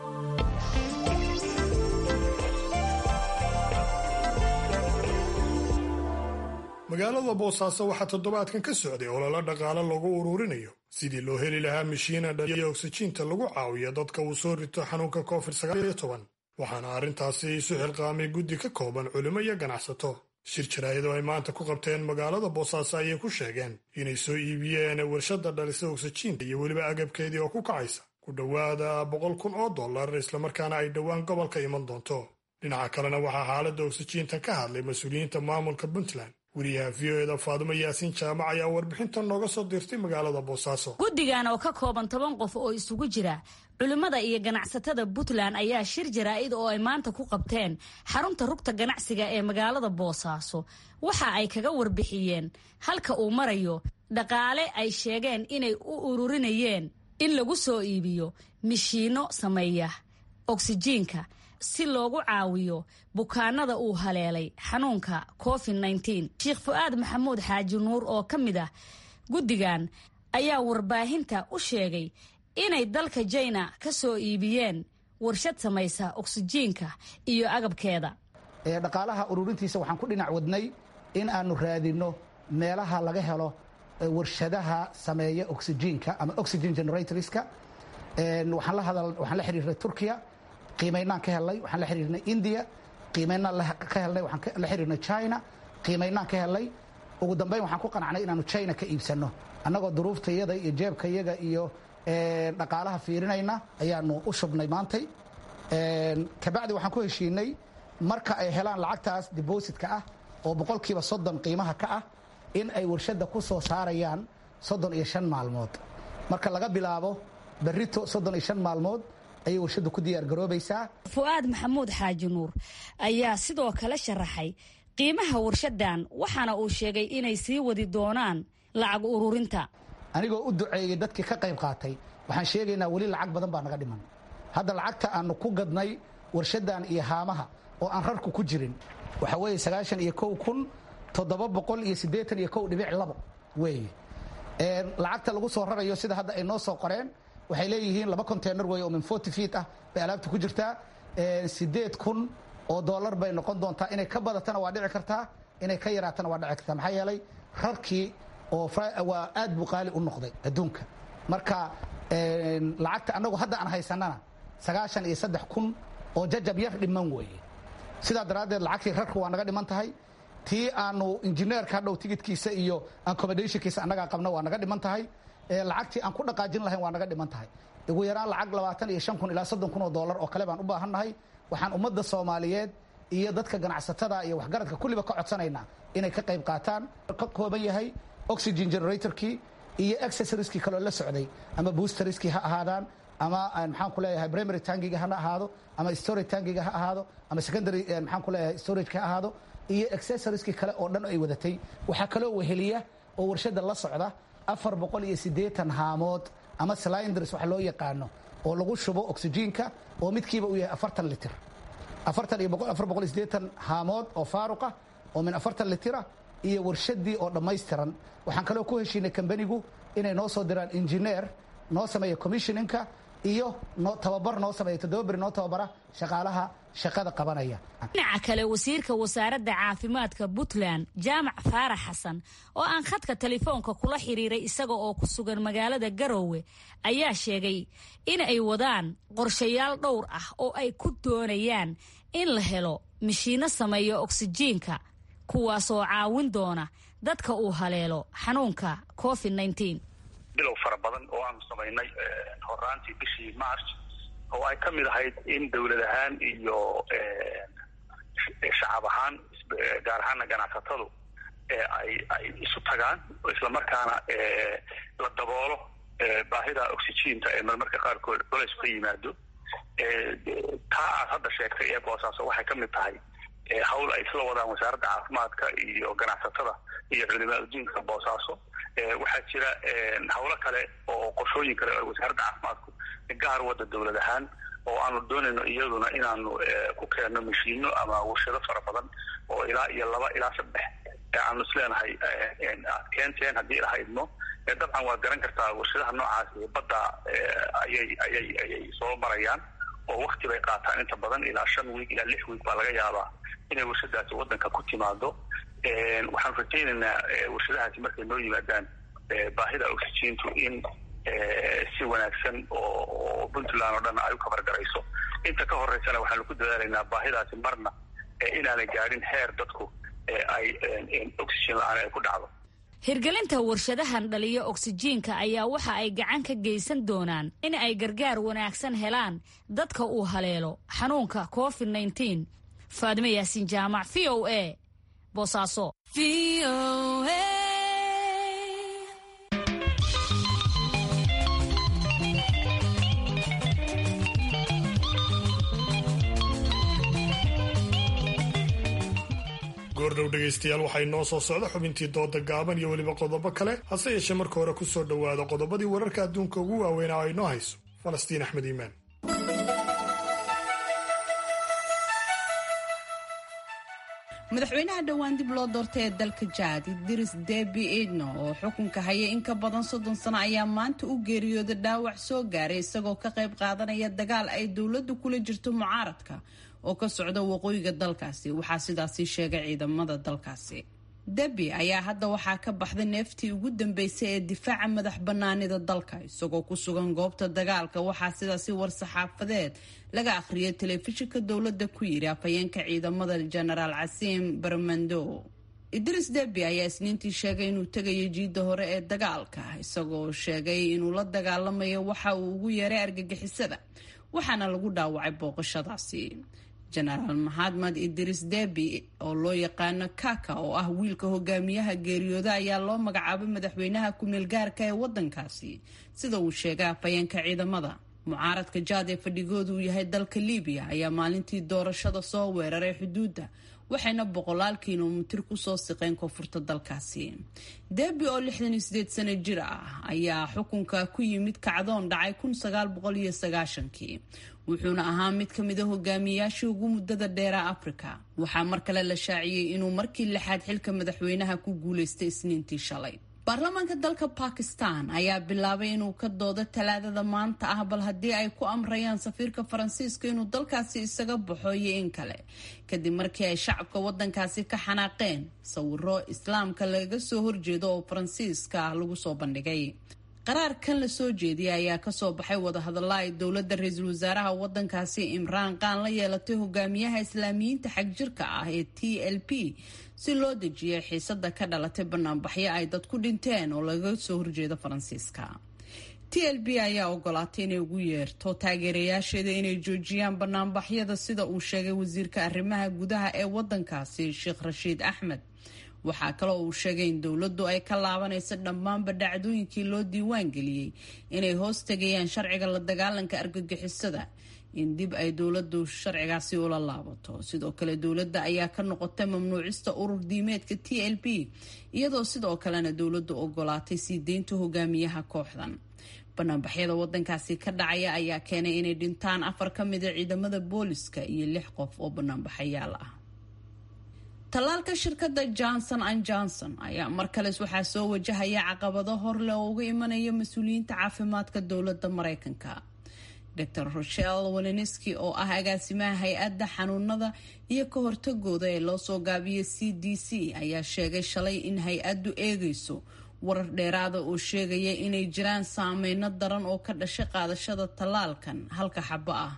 magaalada boosaaso waxaa toddobaadkan ka socday ololo dhaqaale lagu ururinayo sidii loo heli lahaa mishiina dhaliya oksijiinta lagu caawiyo dadka uu soo rito xanuunka covid waxaana arrintaasi isu xilqaamay guddi ka kooban culimo iyo ganacsato shir jaraa'idoo ay maanta ku qabteen magaalada boosaaso ayay ku sheegeen inay soo iibiyeen warshadda dhalisa oksijiinta iyo weliba agabkeedii oo ku kacaysa ku dhowaada boqol kun oo dollar islamarkaana ay dhowaan gobolka iman doonto dhinaca kalena waxaa xaaladda oksijiinta ka hadlay mas-uuliyiinta maamulka puntland wariyaha v o eda faadumo yaasiin jaamac ayaa warbixintan nooga soo dirtay magaalada boosaaso guddigan oo ka kooban toban qof oo isugu jira culimmada iyo ganacsatada puntland ayaa shir jaraa'id oo ay maanta ku qabteen xarunta rugta ganacsiga ee magaalada boosaaso waxa ay kaga warbixiyeen halka uu marayo dhaqaale ay sheegeen inay u ururinayeen in lagu soo iibiyo mishiinno sameeya oksijiinka si loogu caawiyo bukaanada uu haleelay xanuunka covid sheekh fu-aad maxamuud xaaji nuur oo ka mid ah guddigan ayaa warbaahinta u sheegay inay dalka jina ka soo iibiyeen warshad samaysa oksijiinka iyo agabkeeda dhaqaalaha ururintiisa waxaan ku dhinac wadnay in aanu raadinno meelaha laga helo warshadaha sameeya oksijiinka ama oxygen generatorska waxaan la xiriirnay turkiya qiimaynaan ka helnay waxaan la xiriirnay india qiimaynaan ka helnay waxaan la xiriirnay china qiimaynaan ka helnay ugu dambeyn waxaan ku qanacnay inaanu china ka iibsanno annagoo duruuftayada iyo jeebkayaga iyo dhaqaalaha fiirinayna ayaanu u shubnay maantay kabacdi waxaan ku heshiinay marka ay helaan lacagtaas dibositka ah oo boqolkiiba soddon qiimaha ka ah in ay warshadda ku soo saarayaan soddon iyo shan maalmood marka laga bilaabo berrito soddon iyo shan maalmood ayay warshaddu ku diyaargaroobaysaa fu'aad maxamuud xaaji nuur ayaa sidoo kale sharaxay qiimaha warshadan waxaana uu sheegay inay sii wadi doonaan lacag ururinta anigoo u duceeyey dadkii ka qayb qaatay waxaan sheegaynaa weli lacag badan baa naga dhiman hadda lacagta aanu ku gadnay warshadan iyo haamaha oo aan rarku ku jirin waxa weeye sagaashan iyo kow kun toddoba boqol iyo siddeetan iyo kow dhibic labo weeye lacagta lagu soo rarayo sida hadda ay noo soo qoreen waxay leeyihiin laba container weeye oo min forty feet ah bay alaabta ku jirtaa siddeed kun oo dollar bay noqon doontaa inay ka badatana waa dhici kartaa inay ka yaraatana waa dhici kartaa maxaa yeelay rarkii oo waa aad buu qaali u noqday adduunka marka lacagta annagu hadda aan haysanana sagaashan iyo saddex kun oo jajab yar dhiman weeye sidaa daraaddeed lacagtii rarku waa naga dhiman tahay tii aanu injineerka hadhow tigidkiisa iyo accommodationkiisa annagaa qabna waa naga dhiman tahay lacagtii aan ku dhaqaajin lahayn waa naga dhiman tahay ugu yaraan lacag labaatan iyo shan kun ilaa soddon kun oo dollar oo kale baan u baahannahay waxaan ummadda soomaaliyeed iyo dadka ganacsatada iyo waxgaradka kulliba ka codsanaynaa inay ka qayb qaataan ka kooban yahay oxygen generatorkii iyo accessorieskii kaloo la socday ama boosteriskii ha ahaadaan ama maxaan ku leeyahay primary tangiga hana ahaado ama storage tangiga ha ahaado ama secondary maxaan ku leeyahay storageka ha ahaado iyo accessorieskii kale oo dhan ay wadatay waxaa kaloo weheliya oo warshadda la socda afar boqol iyo siddeetan haamood ama cylinders wax loo yaqaano oo lagu shubo oxygenka oo midkiiba uu yahay afartan litir afartan iyo afar boqol iyo siddeetan haamood oo faaruqa oo min afartan litira iyo warshaddii oo dhammaystiran waxaan kaloo ku heshiinay kambanigu inay noo soo diraan injineer noo sameeya commissioninka iyo tababar noo sameeya toddoba beri noo tababara shaqaalaha shaqada qabanaya dhinaca kale wasiirka wasaaradda caafimaadka puntland jaamac faarax xasan oo aan khadka telefoonka kula xiriiray isaga oo ku sugan magaalada garoowe ayaa sheegay in ay wadaan qorshayaal dhowr ah oo ay ku doonayaan in la helo mishiinno sameeya oksijiinka kuwaasoo caawin doona dadka uu haleelo xanuunka covid bilow fara badan oo aanu samaynay horaantii bishii march oo ay ka mid ahayd in dowlad ahaan iyo shacab ahaan gaar ahaana ganacsatadu ay ay isu tagaan islamarkaana la daboolo baahida oxygiinta ee marmarka qaarkood culays ka yimaado taa aad hadda sheegtay ee boosaaso waxay ka mid tahay hawl ay isla wadaan wasaaradda caafimaadka iyo ganacsatada iyo culimaa udiinka boosaaso waxaa jira hawlo kale oo qorshooyin kale oo wasaaradda caafimaadku gaar wadda dowlad ahaan oo aanu doonayno iyaduna inaanu ku keenno mashiino ama warshado fara badan oo ilaa iyo laba ilaa saddex aanu isleenahay aad keenteen haddii ilaha idmo dabcan waad garan kartaa warshadaha noocaasi badda ayay ayay ayay soo marayaan oo wakti bay qaataan inta badan ilaa shan wiig ilaa lix wiig baa laga yaabaa inay warshadaasi waddanka ku timaado waxaan rajaynaynaa warshadahaasi markay noo yimaadaan baahida oxygiintu in si wanaagsan oo puntland oo dhan ay u kabargarayso inta ka horeysana waxaanu ku dadaalaynaa baahidaasi marna inaanay gaadhin heer dadku ay oxygen la-aan ay ku dhacdo hirgelinta warshadahan dhaliyo oksijiinka ayaa waxa ay gacan ka geysan doonaan in ay gargaar wanaagsan helaan dadka uu haleelo xanuunka covid nteen faadime yaasiin jaamac v o a boosaaso goordhow dhegaystayaal waxay noo soo socda xubintii dooda gaaban iyo weliba qodobo kale hase yeeshee marka hore ku soo dhowaada qodobadii wararka adduunka ugu waaweynaa ay noo hayso falastiin axmed iimaan madaxweynaha dhowaan dib loo doortay ee dalka jaad idris debi idno oo xukunka haya in ka badan soddon sano ayaa maanta u geeriyooday dhaawac soo gaaray isagoo ka qayb qaadanaya dagaal ay dowladdu kula jirto mucaaradka oo ka socda waqooyiga dalkaasi waxaa sidaasi sheegay ciidamada dalkaasi debi ayaa hadda waxaa ka baxday neeftii ugu dambeysay ee difaaca madax banaanida dalka isagoo ku sugan goobta dagaalka waxaa sidaasi war-saxaafadeed laga akhriyay telefishinka dowladda ku yiri afhayeenka ciidamada jenaraal casiim barmando idris debi ayaa isniintii sheegay inuu tegayo jiidda hore ee dagaalka isagoo sheegay inuu la dagaalamayo waxa uu ugu yeeray argagixisada waxaana lagu dhaawacay booqashadaasi jenaraal maxamed idris debi oo loo yaqaano kaka oo ah wiilka hogaamiyaha geeriyooda ayaa loo magacaabay madaxweynaha ku-meel gaarka ee wadankaasi sida uu sheegay afhayeenka ciidamada mucaaradka jaad ee fadhigoodu uu yahay dalka libiya ayaa maalintii doorashada soo weeraray xuduudda waxayna boqolaal kilomitir kusoo siqeen koonfurta dalkaasi debi oo lixdan iyo sideed sano jir ah ayaa xukunka ku yimid kacdoon dhacay kun sagaal boqol iyo sagaashankii wuxuuna ahaa mid ka mid a hogaamiyayaashii ugu muddada dheera afrika waxaa mar kale la shaaciyey inuu markii lixaad xilka madaxweynaha ku guuleystay isniintii shalay baarlamaanka dalka bakistan ayaa bilaabay inuu ka doodo talaadada maanta ah bal haddii ay ku amrayaan safiirka faransiiska inuu dalkaasi isaga baxo iyo in kale kadib markii ay shacabka wadankaasi ka xanaaqeen sawiro islaamka laga soo horjeedo oo faransiiska ah lagu soo bandhigay qaraarkan la soo jeediyay ayaa kasoo baxay wadahadalla ay dowladda ra-iisul wasaaraha wadankaasi imraan qaan la yeelatay hogaamiyaha islaamiyiinta xagjirka ah ee t l p si loo dejiyay xiisada ka dhalatay banaanbaxyo ay dad ku dhinteen oo laga soo horjeedo faransiiska t l b ayaa ogolaatay inay ugu yeerto taageerayaasheeda inay joojiyaan banaanbaxyada sida uu sheegay wasiirka arrimaha gudaha ee wadankaasi sheekh rashiid axmed waxaa kaloo uu sheegay in dowladdu ay ka laabanayso dhammaanba dhacdooyinkii loo diiwaan geliyey inay hoos tegayaan sharciga la dagaalanka argagixisada in dib ay dowladdu sharcigaasi ula laabato sidoo kale dowladda ayaa ka noqotay mamnuucista urur diimeedka t l b iyadoo sidoo kalena dowladdu ogolaatay sii deynta hogaamiyaha kooxdan banaanbaxyada wadankaasi ka dhacaya ayaa keenay inay dhintaan afar ka mida ciidamada booliska iyo lix qof oo banaanbaxayaal ah tallaalka shirkadda johnson an johnson ayaa mar kales waxaa soo wajahaya caqabado horleh oo uga imanaya mas-uuliyiinta caafimaadka dowladda mareykanka dor rochelle waleniski oo ah agaasimaha hay-adda xanuunada iyo ka hortagooda ee loo soo gaabiyay c d c ayaa sheegay shalay in hay-addu eegayso warar dheeraada oo sheegaya inay jiraan saameyno daran oo ka dhashay qaadashada tallaalkan halka xabo ah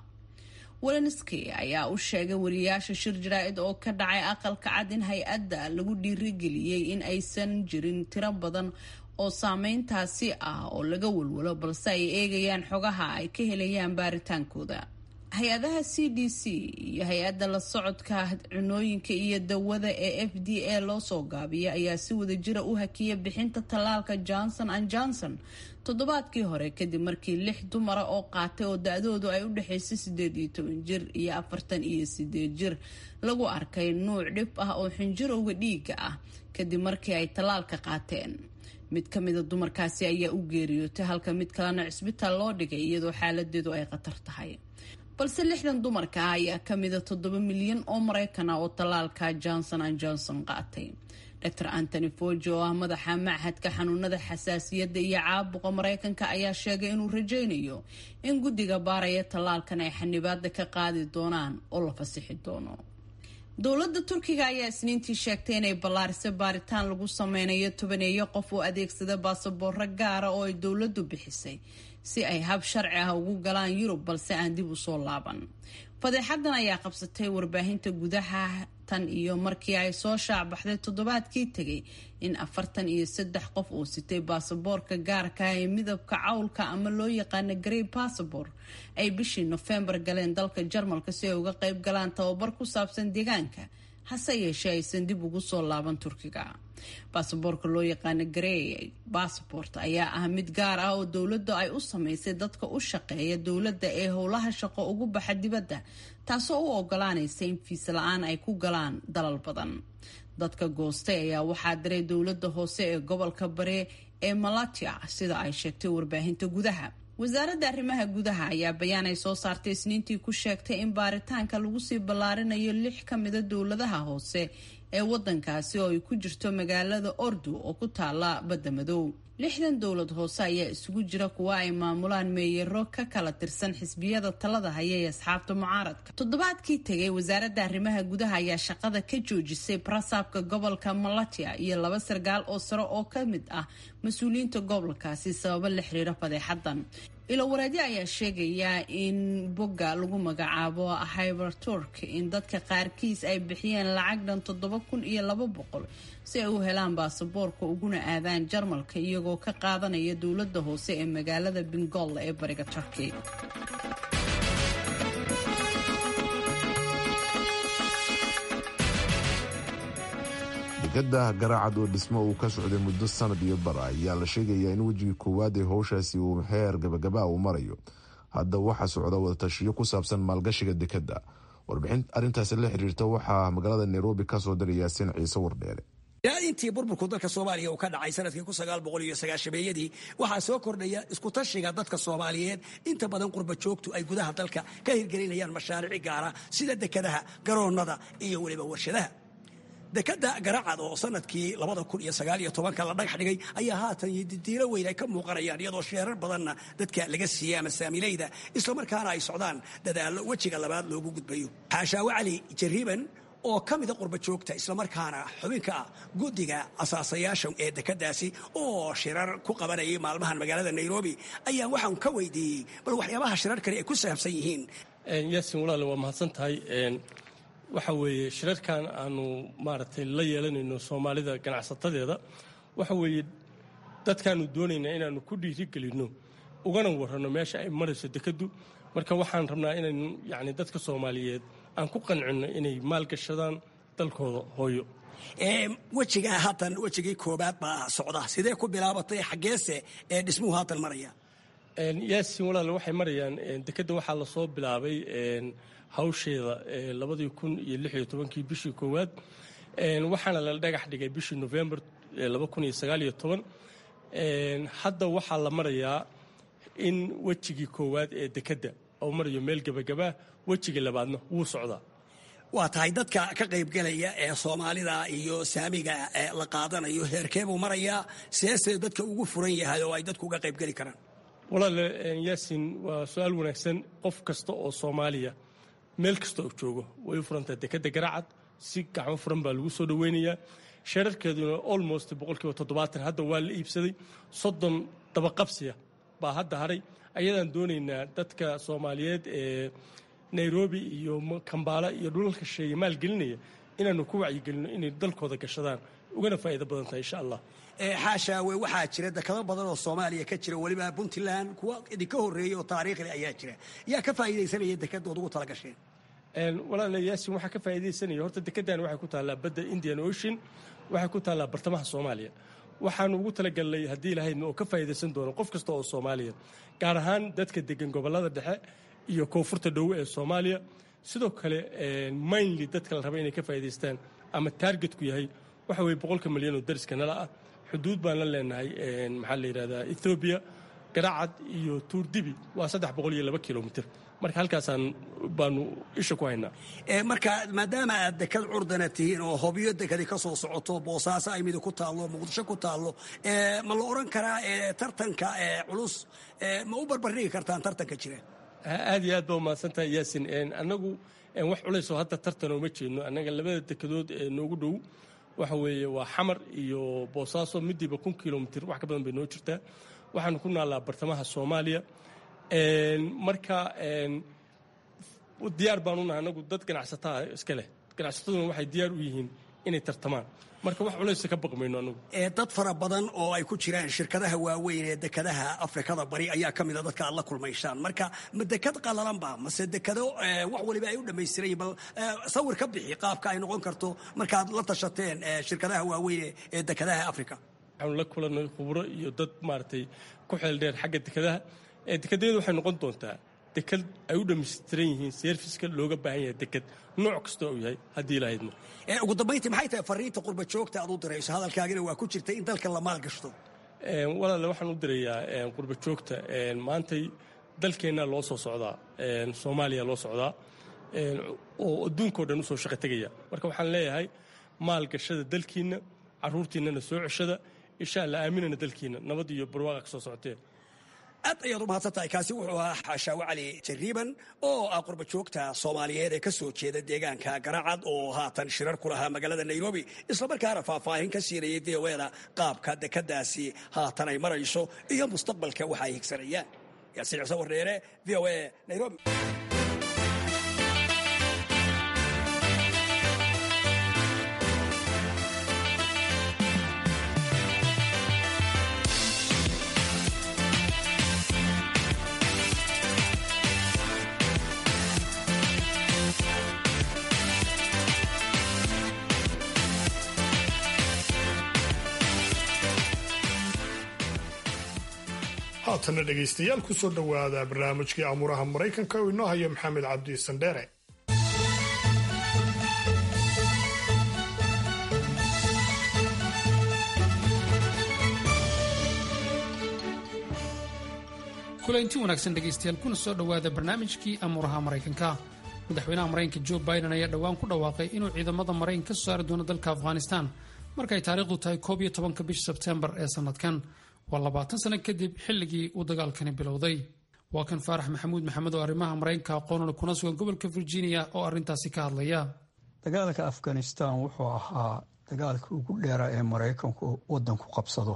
welenski ayaa u sheegay wariyaasha shir jaraa-id oo ka dhacay aqalka cad in hay-adda lagu dhiirigeliyey in aysan jirin tiro badan oo saameyntaasi ah oo laga walwalo balse ay eegayaan xogaha ay ka helayaan baaritaankooda hay-adaha c d c iyo hay-adda la socodka cunooyinka iyo dawada ee f d a loo soo gaabiya ayaa si wadajira u hakiya bixinta tallaalka johnson an johnson toddobaadkii hore kadib markii lix dumara oo qaatay oo da-doodu ay u dhexaysay sideed iyo toban jir iyo afartan iyo sideed jir lagu arkay nuuc dhib ah oo xinjirowga dhiiga ah kadib markii ay tallaalka qaateen mid ka mida dumarkaasi ayaa u geeriyootay halka mid kalena cisbitaal loo dhigay iyadoo xaaladeedu ay khatar tahay balse lixdan dumarka ah ayaa kamida toddoba milyan oo maraykan ah oo tallaalka johnson an johnson qaatay dor antony foji oo ah madaxa machadka xanuunada xasaasiyadda iyo caabuqa maraykanka ayaa sheegay inuu rajaynayo in guddiga baaraya tallaalkan ay xanibaada ka qaadi doonaan oo la fasixi doono dowladda turkiga ayaa isniintii sheegtay inay ballaarisay baaritaan lagu sameynayo tobaneeyo qof oo adeegsada baasabooro gaara oo ay dowladdu bixisay si ay hab sharci ah ugu galaan yurub balse aan dib usoo laaban fadeexadan ayaa qabsatay warbaahinta gudaha tan iyo markii ay soo shaacbaxday toddobaadkii tegay in afartan iyo saddex qof uu sitay baasaboorka gaarka ee midabka cawlka ama loo yaqaana grey bassabor ay bishii nofembar galeen dalka jarmalka si ay uga qayb galaan tababar ku saabsan deegaanka hase yeeshee aysan dib ugu soo laaban turkiga baasaboorka loo yaqaano grey bassabort ayaa ah mid gaar ah oo dowladda ay u sameysay dadka u shaqeeya dowladda ee howlaha shaqo ugu baxa dibadda taasoo u ogolaanaysa in fiis la-aan ay ku galaan dalal badan dadka goostay ayaa waxaa diray dowladda hoose ee gobolka bare ee malatia sida ay sheegtay warbaahinta gudaha wasaaradda arrimaha gudaha ayaa bayaan ay soo saartay isniintii ku sheegtay in baaritaanka lagu sii ballaarinayo lix ka mida dowladaha hoose ee wadankaasi oo ay ku jirto magaalada ordu oo ku taala badda madow lixdan dowlad hoose ayaa isugu jira kuwa ay maamulaan meeyaro ka kala tirsan xisbiyada talada haya ee asxaabta mucaaradka toddobaadkii tegay wasaaradda arrimaha gudaha ayaa shaqada ka joojisay barasaabka gobolka malatia iyo laba sarkaal oo sare oo ka mid ah mas-uuliyiinta gobolkaasi sababo la xiriira fadeexadan ilowareedyo ayaa sheegaya in bogga lagu magacaabo hyberturk in dadka qaarkiis ay bixiyeen lacag dhan toddoba kun iyo laba boqol si ay u helaan baasaboorka uguna aadaan jarmalka iyagoo ka qaadanaya dowladda hoose ee magaalada bengolla ee bariga turkey dekada garaacad oo dhismo uu ka socday muddo sanad iyo bar ayaa la sheegayaa in wejigii koowaad ee howshaasi uu heer gabagaba uu marayo hadda waxaa socda wadatashiyo ku saabsan maalgashiga dekadda warbixin arrintaasi la xiriirta waxaa magaalada nairobi kasoo diray yaasiin ciise wardheere ilaa intii burburku dalka soomaaliya uu ka dhacay sanadkii kun sagaal boqol iyo sagaashameeyadii waxaa soo kordhaya iskutashiga dadka soomaaliyeed inta badan qurba joogtu ay gudaha dalka ka hirgelinayaan mashaariic gaara sida dekadaha garoonnada iyo weliba warshadaha dekada garacad oo sanadkii labada kun iyo sagaal iyo tobanka la dhagax dhigay ayaa haatan didiilo weyn ay ka muuqanayaan iyadoo sheerar badanna dadka laga siiyey ama saamilayda islamarkaana ay socdaan dadaallo wejiga labaad loogu gudbayo xaashaawe cali jariiban oo ka mida qurba joogta islamarkaana xubinka ah guddiga asaasayaasha ee dekadaasi oo shirar ku qabanayay maalmahan magaalada nairobi ayaa waxaan ka weydiiyey bal waxyaabaha shirarkani ay ku saabsan yihiin yaasin walaale waa mahadsan tahay waxa weeye shirarkan aanu maaragtay la yeelanayno soomaalida ganacsatadeeda waxa weeye dadkaanu doonaynaa inaanu ku dhiirigelinno ugana warranno meesha ay marayso dekaddu marka waxaan rabnaa inaynu yacni dadka soomaaliyeed aan ku qancinno inay maalgashadaan dalkooda hooyo wejiga haatan wejigii koobaad baa socda sidee ku bilaabatay xaggeese ee dhismuhu haatan maraya yaasin walaale waxay marayaan dekadda waxaa lasoo bilaabay hawsheeda labadii kun iyo lix iyo tobankii bishii koowaad waxaana la dhagax dhigay bishii november laba kun iyo sagaal iyo toban hadda waxaa la marayaa in wejigii koowaad ee dekadda oo marayo meel gebagabaa wejiga labaadna wuu socdaa waa tahay dadka ka qaybgelaya ee soomaalida iyo saamiga la qaadanayo heerkee buu marayaa seese dadka ugu furan yahay oo ay dadku uga qaybgeli karaan walaale yaasin waa su-aal wanaagsan qof kasta oo soomaaliya meel kasta oo joogo way u furantahay dekadda garacad si gacmo furan baa lagu soo dhoweynayaa sheerarkeeduna almost boqolkiiba toddobaatan hadda waa la iibsaday soddon dabaqabsiya baa hadda haray ayadaan doonaynaa dadka soomaaliyeed ee nairobi iyo kambaala iyo dhulalka sheeye maalgelinaya inaanu ku wacyigelinno inay dalkooda gashadaan ugana faa'iido badan tahay insha allah xaashaawe waxaa jira dekado badan oo soomaaliya ka jira weliba puntland kuwa idinka horreeyey oo taariikhli ayaa jira yaa ka faa'iidaysanaya dekaddood ugu tala gasheen walaala yaasin waxaa ka faa'iidaysanaya horta dekeddan waxay ku taallaa badda indian ocean waxay ku taallaa bartamaha soomaaliya waxaanu ugu talagalnay haddii lahaydna oo ka faa'iidaysan doono qof kasta oo soomaaliya gaar ahaan dadka degan gobollada dhexe iyo koonfurta dhowe ee soomaaliya sidoo kale mainly dadka la raba inay ka faa'iidaystaan ama taargetku yahay waxa weye boqolka milyan oo dariska nala ah xuduud baan la leenahay maxaa la yidhahdaa ethoobiya garacad iyo tuurdibi waa saddex boqol iyo laba kilomitr marka halkaasaan baanu isha ku haynaa marka maadaama aad dekad curdana tihiin oo hobyo dekadi ka soo socoto boosaaso ay midi ku taallo muqdisho ku taallo ma la odhan karaa tartanka culus ma u barbardhigi kartaan tartanka jira aad iyo aad baa umahadsan tahay yaasin annagu wax culaysoo hadda tartan ooma jeedno annaga labada dekadood ee noogu dhow waxa weeye waa xamar iyo boosaaso midiiba kun kilomitr wax ka badan bay noo jirtaa waxaanu ku naallaa bartamaha soomaaliya marka diyaar baanu nahay anagu dad ganacsataa iska leh ganacsataduna waxay diyaar u yihiin inay tartamaan marka wax culaysa ka baqmayno anagu dad fara badan oo ay ku jiraan shirkadaha waaweyn ee dekadaha afrikada bari ayaa ka mida dadka aad la kulmaysaan marka ma dekad qalalanba mase dekado wax waliba ay u dhammaystiran bal sawir ka bixi qaabka ay noqon karto markaad la tashateen shirkadaha waaweyn ee dekadaha africa waxaanu la kulannay khubro iyo dad maaragtay ku xeel dheer xagga dekadaha dekadayadu waxay noqon doontaa dekad ay u dhammaystiran yihiin serviska looga baahan yahay dekad nooc kasta uu yahay haddii lahaydna ugu dambayntii maxay tahay fariinta qurba joogta aad u dirayso hadalkaagina waa ku jirta in dalka la maalgashto walaale waxaan u dirayaa qurba joogta maantay dalkeennaa loo soo socdaa soomaaliya loo socdaa oo adduunkao dhan usoo shaqo tegaya marka waxaan leeyahay maalgashada dalkiinna carruurtiinnana soo ceshada insha alla aaminana dalkiinna nabad iyo barwaaqa ka soo socotee aad ayaad u mahadsan tahay kaasi wuxuu ahaa xaashaawe cali jariiban oo ah qurba joogta soomaaliyeed ee ka soo jeeda deegaanka garacad oo haatan shirar ku lahaa magaalada nairobi islamarkaana faahfaahin ka siinayay deeweeda qaabka dekadaasi haatan ay marayso iyo mustaqbalka waxa ay higsanayaan yaasiin xuseen wardheere v o a nairobi haatana dhegaystayaal kusoo dhowaada barnaamijkii amuuraha maraykanka oo inoo haya maxamed cabdi sandheere kulanti wanaagsan dhegaystayaal kuna soo dhowaada barnaamijkii amuuraha maraykanka madaxweynaha maraykanka jo biden ayaa dhowaan ku dhawaaqay inuu ciidamada maraykan ka soo saari doono dalka afghanistan markay taariikhdu tahay koob iyo tobanka bisha sebtembar ee sanadkan waa labaatan sano kadib xilligii uu dagaalkani bilowday waa kan faarax maxamuud maxamed oo arrimaha maraykanka aqoonana kuna sugan gobolka virginia oo arrintaasi ka hadlaya dagaalka afghanistan wuxuu ahaa dagaalkii ugu dheeraa ee maraykanku wadanku qabsado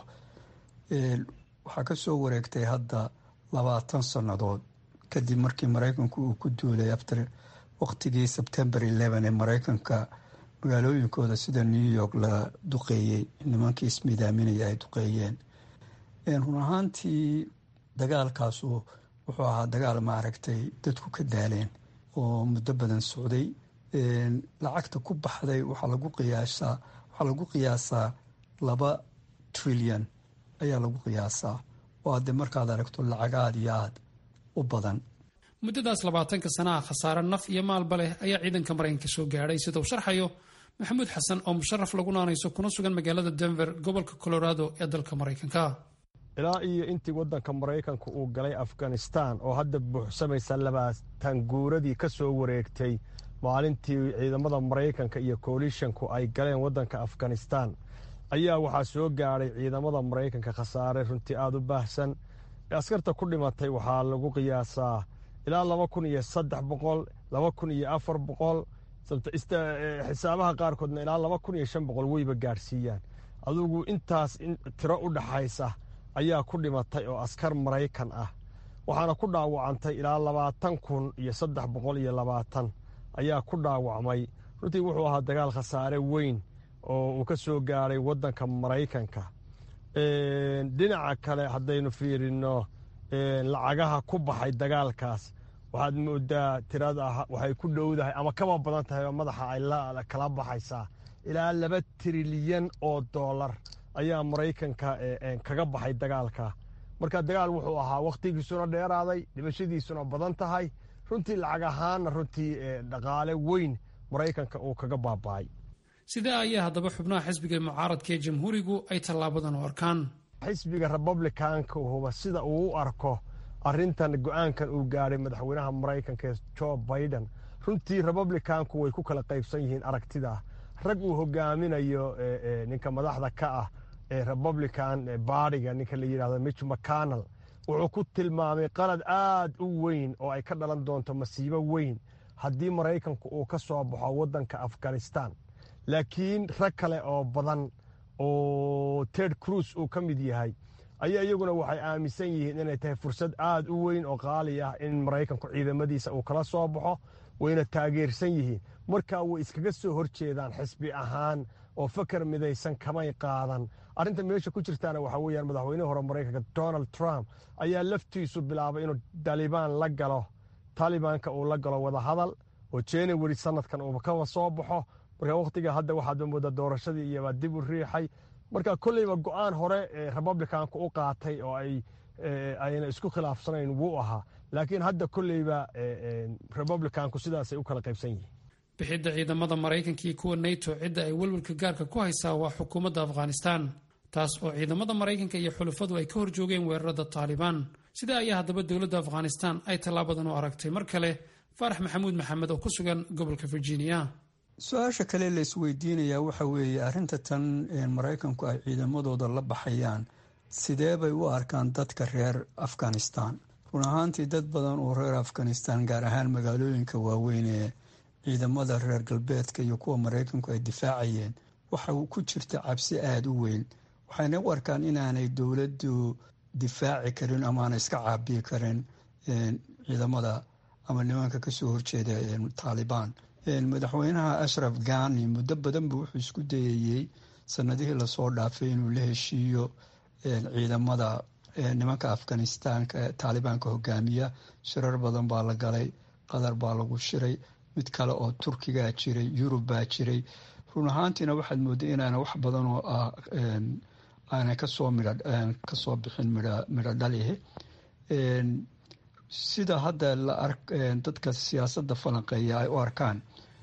waxaa ka soo wareegtay hadda labaatan sannadood kadib markii maraykanku uu ku duulay after waqtigii sebtembar eleven ee maraykanka magaalooyinkooda sida new york la duqeeyey nimankii ismidaaminaya ay duqeeyeen run ahaantii dagaalkaasu wuxuu ahaa dagaal maaragtay dadku ka daaleen oo muddo badan socday lacagta ku baxday waxaa lagu qiyaasaa waxaa lagu qiyaasaa laba trilyan ayaa lagu qiyaasaa oo hadde markaad aragto lacag aada iyo aada u badan muddadaas labaatanka sanaha khasaare naf iyo maalba leh ayaa ciidanka maraykanka soo gaadhay sida uu sharxayo maxamuud xasan oo musharaf lagu naanayso kuna sugan magaalada denver gobolka colorado ee dalka maraykanka ilaa iyo intii waddanka maraykanka uu galay afghanistan oo hadda buuxsamaysa labaatan guuradii ka soo wareegtay maalintii ciidamada maraykanka iyo koalishanku ay galeen waddanka afghanistan ayaa waxaa soo gaadhay ciidamada maraykanka khasaare runtii aada u baahsan askarta ku dhimatay waxaa lagu qiyaasaa ilaa laba kun iyo saddex boqol laba kun iyo afar boqol xisaabaha qaarkoodna ilaa laba kun iyo shan boqol weyba gaadhsiiyaan adugu intaas tiro u dhaxaysa ayaa ku dhimatay oo askar maraykan ah waxaana ku dhaawacantay ilaa labaatan kun iyo saddex boqol iyo labaatan ayaa ku dhaawacmay runtii wuxuu ahaa dagaal khasaare weyn oo uu ka soo gaadhay waddanka maraykanka dhinaca kale haddaynu fiirino lacagaha ku baxay dagaalkaas waxaad moodaa tirada waxay ku dhowdahay ama kaba badan tahay oo madaxa ay kala baxaysaa ilaa laba trilyan oo doolar ayaa maraykanka kaga baxay dagaalka marka dagaal wuxuu ahaa wakhtigiisuna dheeraaday dhimashadiisuna badan tahay runtii lacag ahaanna runtii dhaqaale weyn maraykanka uu kaga baaba'ay sidaa ayaa haddaba xubnaha xisbiga mucaaradka ee jamhuurigu ay tallaabadan u arkaan xisbiga republicanka huba sida uu u arko arintan go-aankan uu gaadhay madaxweynaha maraykanka ee jo biden runtii republicanku way ku kala qaybsan yihiin aragtida rag uu hogaaminayo ninka madaxda ka ah ee republican baadiga ninka la yidhahdo mitch mcconnell wuxuu ku tilmaamay qalad aad u weyn oo ay ka dhalan doonto masiibo weyn haddii maraykanku uu ka soo baxo waddanka afghanistan laakiin rag kale oo badan oo ted cruz uu ka mid yahay ayaa iyaguna waxay aaminsan yihiin inay tahay fursad aad u weyn oo qaali ah in maraykanku ciidamadiisa uu kala soo baxo wayna taageersan yihiin markaa way iskaga soo horjeedaan xisbi ahaan oo fakar midaysan kamay qaadan arrinta meesha ku jirtaana waxaa weeyaan madaxweynihii hore maraykanka donald trump ayaa laftiisu bilaabay inuu dalibaan la galo talibanka uu la galo wadahadal oo january sanadkan uu kaba soo baxo marka wakhtiga hadda waxaad moodaa doorashadii iyobaa dib u riixay marka kolleyba go-aan hore ee republicanku u qaatay oo ay ayna isku khilaafsanayn wuu ahaa laakiin hadda kolleyba republicanku sidaasay u kala qaybsan yihiin bixidda ciidamada maraykanka iyo kuwa nato cidda ay welwelka gaarka ku haysaa waa xukuumadda afghanistan taas oo ciidamada maraykanka iyo xulufadu ay ka horjoogeen weerarada taalibaan sidaa ayaa haddaba dowladda afghanistan ay tallaabadan u aragtay mar kale faarax maxamuud maxamed oo ku sugan gobolka virginia su-aasha kale la isweydiinayaa waxa weeye arrinta tan maraykanku ay ciidamadooda la baxayaan sidee bay u arkaan dadka reer afghanistan run ahaantii dad badan oo reer afghanistan gaar ahaan magaalooyinka waaweyn ee ciidamada reer galbeedka iyo kuwa maraykanku ay difaacayeen waxa ku jirta cabsi aada u weyn waxayna u arkaan inaanay dowladdu difaaci karin ama aanay iska caabiyi karin ciidamada ama nimanka kasoo horjeeda taalibaan madaxweynaha ashraf ghani muddo badan buu wuxuu isku dayayey sanadihii lasoo dhaafay inuu la heshiiyo ciidamada nimanka afghanistaanka taalibaanka hogaamiya shirar badan baa la galay qatar baa lagu shiray mid kale oo turkigaa jiray yurub baa jiray run ahaantiina waxaad mooday inaana wax badan oo ah aanay kasoo midh kasoo bixin midho dhalihi sida hadda dadka siyaasadda falanqeeya ay u arkaan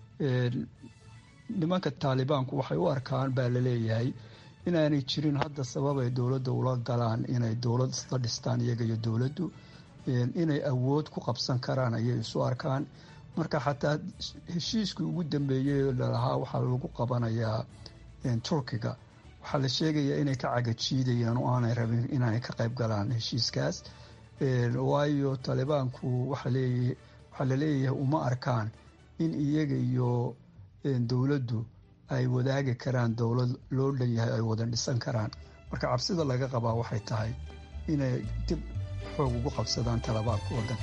nimanka taalibaanku waxay u arkaan baa laleeyahay inaanay jirin hadda sabab ay dowladda ula galaan inay dowlad isla dhistaan iyaga iyo dowladdu inay awood ku qabsan karaan ayay isu arkaan marka xataa heshiiskii ugu dambeeyey lalahaa waxaa lagu qabanayaa turkiga waxaa la sheegayaa inay ka cagajiidayaan oo aanay rabin inaanay ka qayb galaan heshiiskaas waayo taalibaanku waxaa laleeyahay uma arkaan in iyaga iyo dowladdu ay wadaagi karaan dowlad loo dhan yahay ay wada dhisan karaan marka cabsida laga qabaa waxay tahay inay dib xoog ugu qabsadaan talabaanka waddanka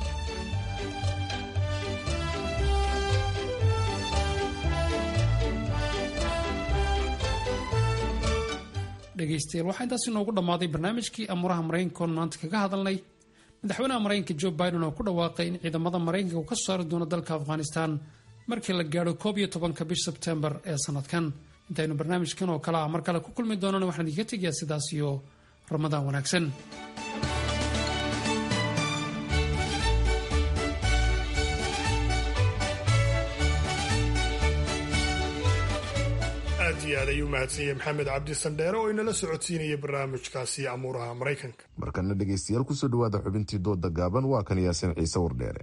dhegeystayaal waxaa intaas inoogu dhammaaday barnaamijkii amuuraha maraykanka oon maanta kaga hadalnay madaxweynaha maraykanka jo biden oo ku dhawaaqay in ciidamada maraykanka uu ka saari doono dalka afghanistan markii la gaadho koob iyo tobanka bish sebtembar ee sanadkan intaynu barnaamijkan oo kale ah mar kale ku kulmi doonana waxaan idinka tegayaa sidaas iyo ramadaan wanaagsan aad iyo aad ayuu mahadsanyahay maxamed cabdi sandheere oo inala socodsiinaya barnaamijkaasi amuuraha maraykanka markana dhegaystayaal kusoo dhawaada xubintii dooda gaaban waa kan yaasin ciise wardheere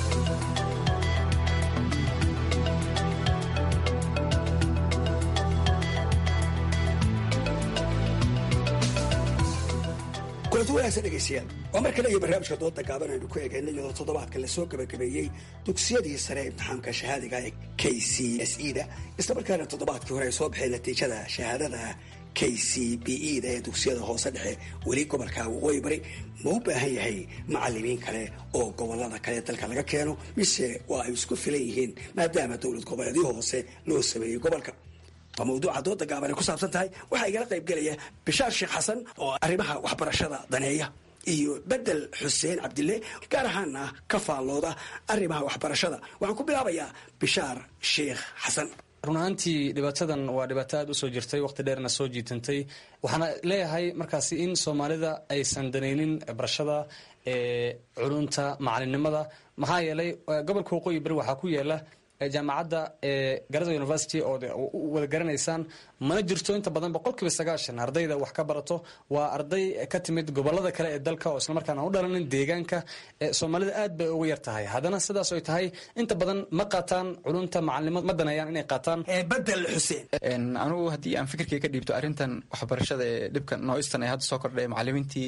kulanti wanaagsan dhegaystayaal waa mar kale iyo barnaamijka dooda gaaban aynu ku eegayna iyadoo toddobaadka lasoo gabagabeeyey dugsiyadii sare ee imtixaamka shahaadiga ee k c s e da islamarkaana toddobaadkii hore ay soo baxeen natiijada shahaadada k c b e da ee dugsiyada hoose dhexe weli gobolka waqooyi bari ma u baahan yahay macalimiin kale oo gobolada kale dalka laga keeno mise waa ay isku filan yihiin maadaama dowlad goboleedyo hoose loo sameeyey gobolka waa mawduuca dooda gaaban ay ku saabsan tahay waxaa igala qayb gelaya bishaar sheekh xasan oo arrimaha waxbarashada daneeya iyo bedel xuseen cabdille gaar ahaana ka faallooda arrimaha waxbarashada waxaan ku bilaabayaa bishaar sheekh xasan run ahaantii dhibaatadan waa dhibaato aada usoo jirtay waqti dheerna soo jiitantay waxaana leeyahay markaasi in soomaalida aysan danaynin barashada culunta macalinimada maxaa yeelay gobolka waqooyi beri waxaa ku yaala jaamacadda garada university oo wada garanaysaan mana jirto inta badan boqolkiiba sagaashan ardayda wax ka barato waa arday ka timid gobolada kale ee dalka oo islamarkaan aan u dhalanin deegaanka soomaalida aad bay uga yar tahay haddana sidaas ay tahay inta badan ma qaataan culunta macalinimo ma daneeyaan inay qaataan bedel xuseen anigu haddii aan fikirkay ka dhiibto arrintan waxbarashada ee dhibka nooistan ee hadda soo kordhay macalimiintii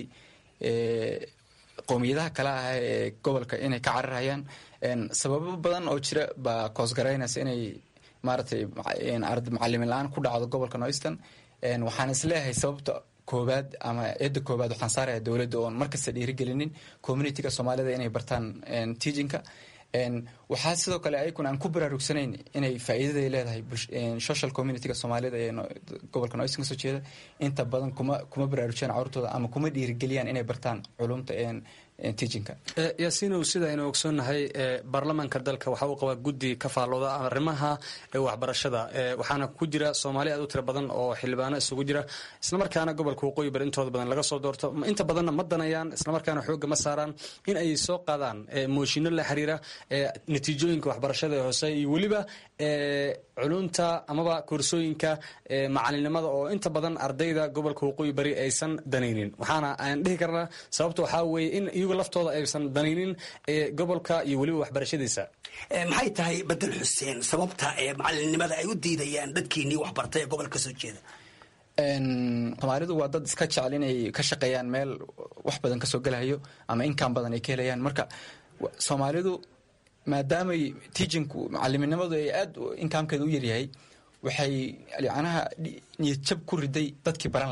qowmiyadaha kale ah ee gobolka inay ka cararayaan sababo badan oo jira baa koosgaraynaysa inay maaragtay macalimin la-aan ku dhacdo gobolka noistan waxaan isleeyahay sababta koobaad ama eedda koobaad waxaan saaraya dowladda oon markasta dhiirigelinin communityga soomaalida inay bartaan teachinka waxaa sidoo kale ayakuna aan ku baraarugsanayn inay faa'iidaday leedahay social communityga soomaalida ee gobolka noistan kasoo jeeda inta badan kuma kuma baraarujiyaan carurtooda ama kuma dhiirigeliyaan inay bartaan culumta teachinka yaasiinow sida aynu ogsoonnahay baarlamaanka dalka waxa uu qabaa guddi ka faallooda arrimaha waxbarashada waxaana ku jira soomaali aad u tiro badan oo xildhibaano isugu jira islamarkaana gobolka waqooyi bari intooda badan laga soo doorto inta badanna ma danayaan islamarkaana xoogga ma saaraan in ay soo qaadaan mooshinno la xiriira natiijooyinka waxbarashada ee hoose iyo weliba culunta amaba koorsooyinka macalinimada oo inta badan ardayda gobolka waqooyi bari aysan danaynin waxaana aan dhihi karnaa sababta waxaa weeye in iyagu laftooda aysan danaynin gobolka iyo weliba waxbarashadiisa maxay tahay bedel xuseen sababta ee macalinimada ay u diidayaan dadkiinii waxbartay ee gobolka kasoo jeeda soomaalidu waa dad iska jecel inay ka shaqeeyaan meel wax badan kasoo gelahayo ama inkaan badan ay ka helayaan marka soomaalidu maadaamay teachinku macaliminimadu ay aada inkaamkeeda u yaryahay waxay yacnaha niyad jab ku riday dadkii baran lahaa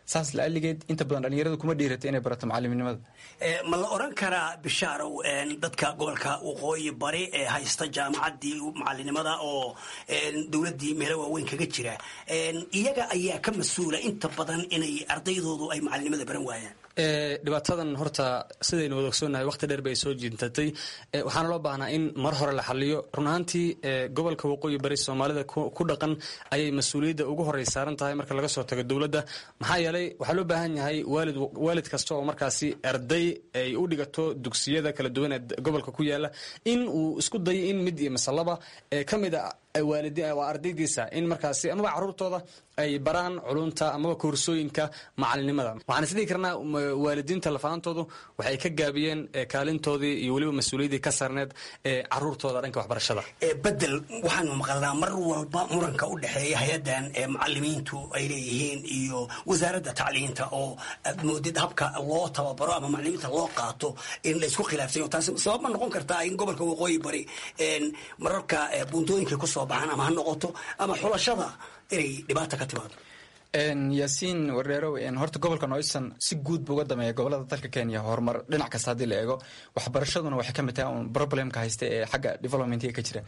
saas la-aligeed inta badan dhalinyaradu kuma dhiirata inay barato macaliminimada ma la oran karaa bishaarow dadka gobolka waqooyi bari ee haysta jaamacaddii macalinimada oo dowladdii meelo waaweyn kaga jira iyaga ayaa ka mas-uula inta badan inay ardaydoodu ay macalinimada baran waayaan dhibaatadan horta sidaynu wada ogsoonnahay waqti dheer bay soo jiintatay waxaana loo baahnaa in mar hore la xaliyo run ahaantii gobolka waqooyi bari soomaalida ku dhaqan ayay mas-uuliyadda ugu horey saaran tahay marka laga soo tago dowladda maxaa yeelay waxaa loo baahan yahay waalid waalid kasta oo markaasi arday ay u dhigato dugsiyada kala duwan ee gobolka ku yaala in uu isku dayo in mid iyo masalaba ka mid a waa ardaydiisa in markaasi amaba caruurtooda ay baraan culunta amaba koorsooyinka macalinimada waxaan isdhihi karnaa waalidiinta lafaantoodu waxay ka gaabiyeen kaalintoodii iyo weliba mas-uuliyaddii ka saarneed ee caruurtooda dhanka waxbarashada bedel waxaanu maqalnaa mar walba muranka u dhexeeya hay-adan macalimiintu ay leeyihiin iyo wasaaradda tacliinta oo aad moodid habka loo tababaro ama macalimiinta loo qaato in la isku khilaafsayo taasi sabab ma noqon kartaa in gobolka waqooyi bari mararka buuntooyinka kusoo baxaan ama ha noqoto ama xulashada inay dhibaata ka timaado yaasiin wardheerow horta gobolka noisan si guud buu uga dameeya gobolada dalka kenya horumar dhinac kasta haddii la eego waxbarashaduna waxay ka mid tahay un problemka haysta ee xagga developmentiga ka jira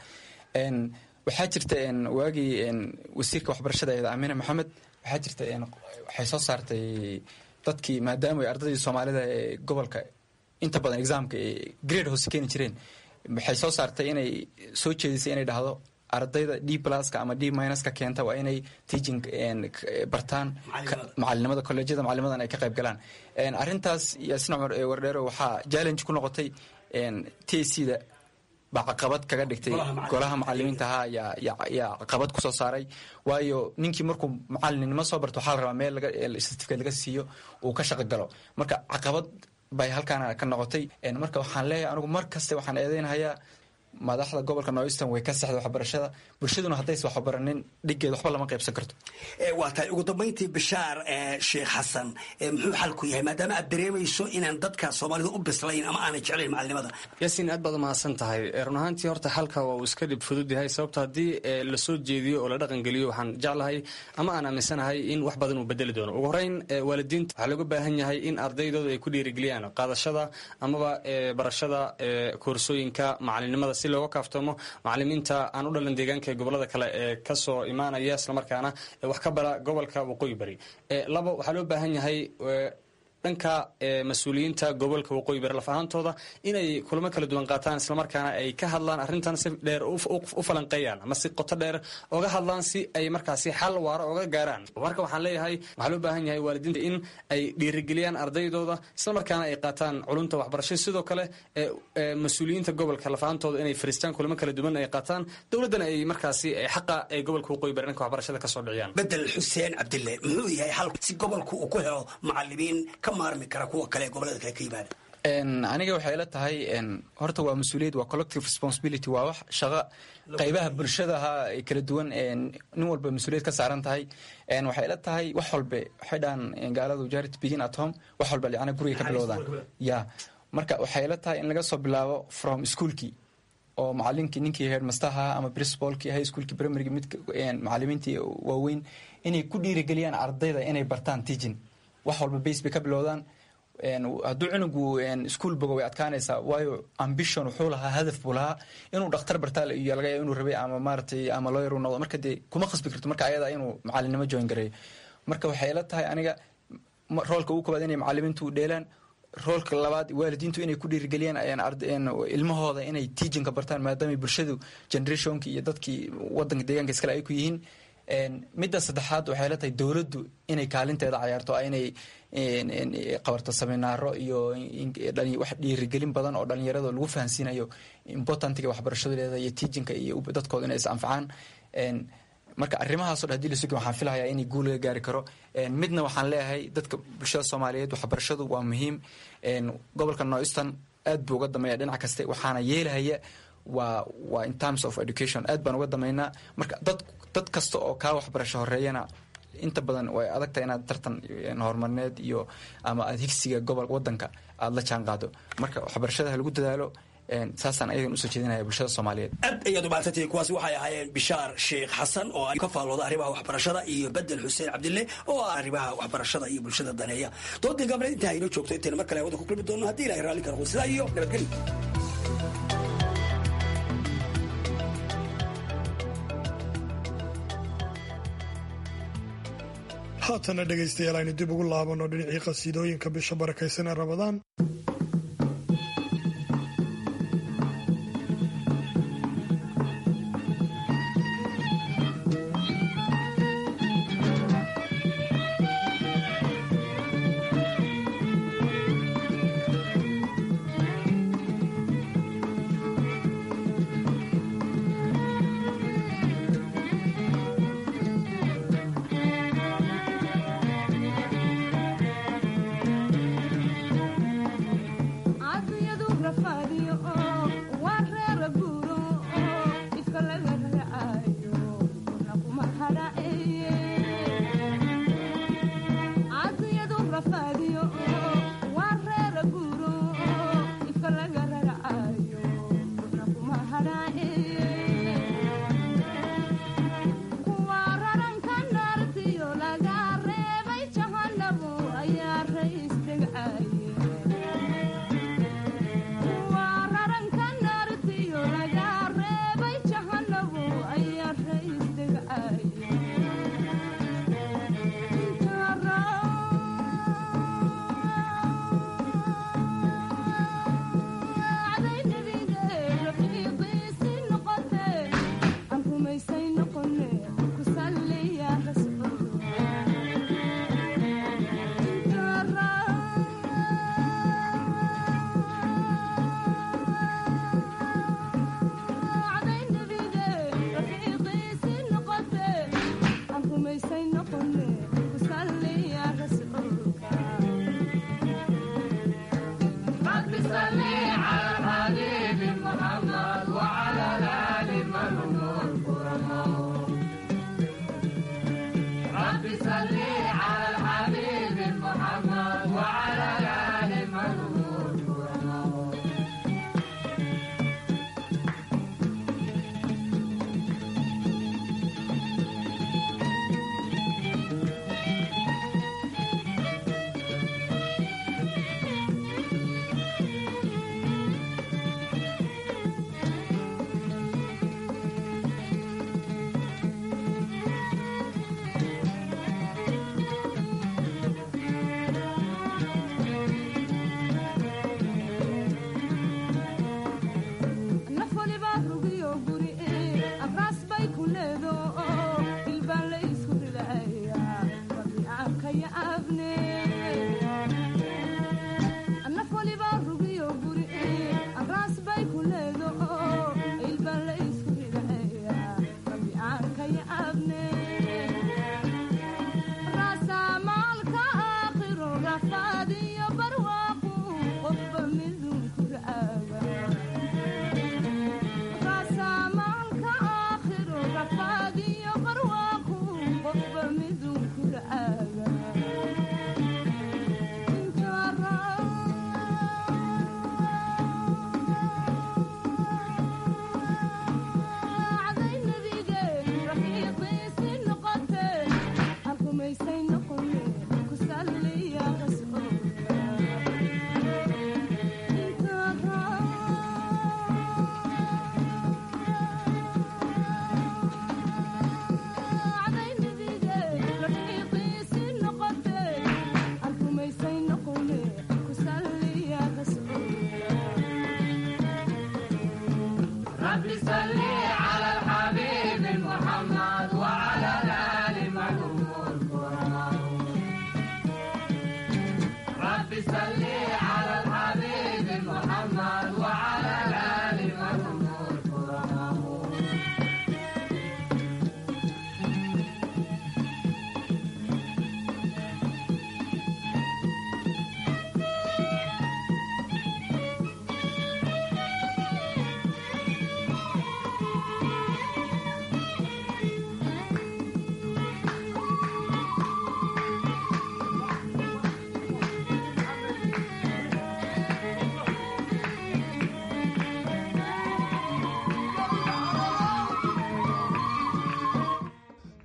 waxaa jirta waagii wasiirka waxbarashada eeda amina maxamed waxaa jirta waxay soo saartay dadkii maadaama ay ardaydii soomaalida ee gobolka inta badan exaamka grade hoose keeni jireen waxay soo saartay inay soo jeedisay inay dhahdo ardayda d pluska ama d minuska keenta waa inay teaching bartaan macalinimada kolleejyada macalinimadan ay ka qayb galaan arrintaas yaasin cumar wardheero waxaa challenge ku noqotay t c da baa caqabad kaga dhigtay golaha macalimiinta ahaa yaa caqabad kusoo saaray waayo ninkii markuu macalinimo soo barto waxaa la rabaa meel certificate laga siiyo uu ka shaqo galo marka caqabad bay halkaana ka noqotay marka waxaan leeyahay anigu mar kaste waxaan eedeynhayaa madaxda gobolka northern way ka sexda waxbarashada bulshaduna haddaysa waxbaranin dhiggeed waxba lama qaybsan karto waa tahay ugu dambayntii bishaar sheekh xasan muxuu xalku yahay maadaama aad dareemayso inaan dadka soomaalida u bislayn ama aanay jeclayn macalinimada yaasiin aad baad umahadsan tahay run ahaantii horta xalka waa uu iska dhib fudud yahay sababto haddii lasoo jeediyo oo la dhaqangeliyo waxaan jeclahay ama aan aaminsanahay in wax badan uu bedeli doono ugu horeyn waalidiinta waxaa looga baahan yahay in ardaydooda ay ku dhiirigeliyaan qaadashada amaba barashada koorsooyinka macalinimada si looga kaaftoomo macalimiinta aan u dhalan deegaanka ee gobolada kale ee kasoo imaanaya islamarkaana wax ka bara gobolka waqooyi bari labo waxaa loo baahan yahay dhanka mas-uuliyiinta gobolka waqooyi bari laf ahaantooda inay kulamo kala duwan qaataan islamarkaana ay ka hadlaan arrintan si dheer u falanqeeyaan ama si qoto dheer oga hadlaan si ay markaasi xal waaro oga gaaraan marka waxaan leeyahay waxaa loo baahan yahay waalidiinta in ay dhiirigeliyaan ardaydooda islamarkaana ay qaataan culunta waxbarasho sidoo kale mas-uuliyiinta gobolka laf ahaantooda inay fariistaan kulamo kala duwan ay qaataan dowladdana ay markaasi xaqa ee gobolka waqooyi bari dhanka waxbarashada kasoo dhiciyaan bedel xuseen cabdille muxuu yahay xal si gobolku uu ku helo macalimiin maarmi kara kuwa kale gobolada kale ka yimaada aniga waxay ila tahay horta waa mas-uuliyad waa collective responsibility waa wax shaqo qaybaha bulshadaha ay kala duwan nin walba mas-uuliyad ka saaran tahay waxay ila tahay wax walbe waxay dhahan gaaladu charity begin at home wax walba yacni guriga ka bilowdaan ya marka waxay ila tahay in laga soo bilaabo from schoolkii oo macalinkii ninkii headmasterha ama principalkii high schoolkii primaryga mid macalimiintii waaweyn inay ku dhiirigeliyaan ardayda inay bartaan teaching wax walba base bay ka bilowdaan hadduu cunugu ischool bogo way adkaanaysaa waayo ambition wuxuu lahaa hadaf buu lahaa inuu dhakhtar bartaa iyo laga yaaba inuu rabay ama maaragtay ama lawyer uu noqdo marka dee kuma khasbi karto marka ayada inuu macalinimo join gareeyo marka waxay ila tahay aniga roolka ugu koobaad inay macalimiintu dheelaan roolka labaad waalidiintu inay ku dhiirigeliyaan ilmahooda inay teachinka bartaan maadaama bulshadu generationki iyo dadkii wadanka deegaanka iskale ay ku yihiin midda saddexaad waxay la tahay dowladdu inay kaalinteeda cayaarto inay qabarto seminaaro iyo wax dhiirigelin badan oo dhalinyarada lagu fahansiinayo importantiga waxbarashadeeda iyo teachinka iyo dadkooda inay is anfacaan marka arrimahaaso dhan hadii la sugi waxaan filahayaa inay guul laga gaari karo midna waxaan leeyahay dadka bulshada soomaaliyeed waxbarashadu waa muhiim gobolka northeastern aad buu uga dameeya dhinac kaste waxaana yeelahaya waa waa in terms of education aad baan uga dameynaa marka dad dad kasta oo kaa waxbarasho horeeyana inta badan way adagtahay inaad tartan horumarineed iyo ama aad higsiga gobol wadanka aada la jaan qaado marka waxbarashada ha lagu dadaalo saasaan ayagan usoo jeedinaya bulshada soomaaliyeed aad ayaad umahadsantihiin kuwaasi waxay ahaayeen bishaar sheekh xasan oo ka faallooda arrimaha waxbarashada iyo bedel xuseen cabdille oo ah arrimaha waxbarashada iyo bulshada daneeya doodii gabna intaa inoo joogto intayna mar kale hawada ku kulmi doono haddii ilahay raalli karo sidaa iyo nabadgelyo haatana dhegaystayaal aynu dib ugu laabanno dhinacii qasiidooyinka bisha barakaysan ee rabadaan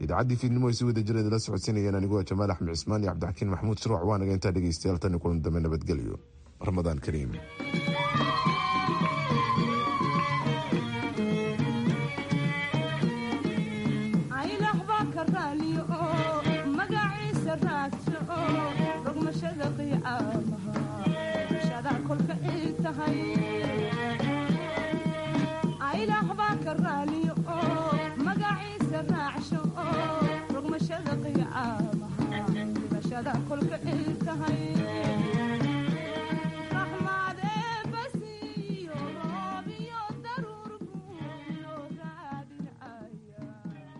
idaacadii fiidnimo ay si wada jira idila socodsiinayeen anigoo jamaal axmed cismaan iyo cabdixakiin maxamuud shirwac waanaga intaa dhegeystayaal tan kulan dambe nabadgelyo ramadaan kariim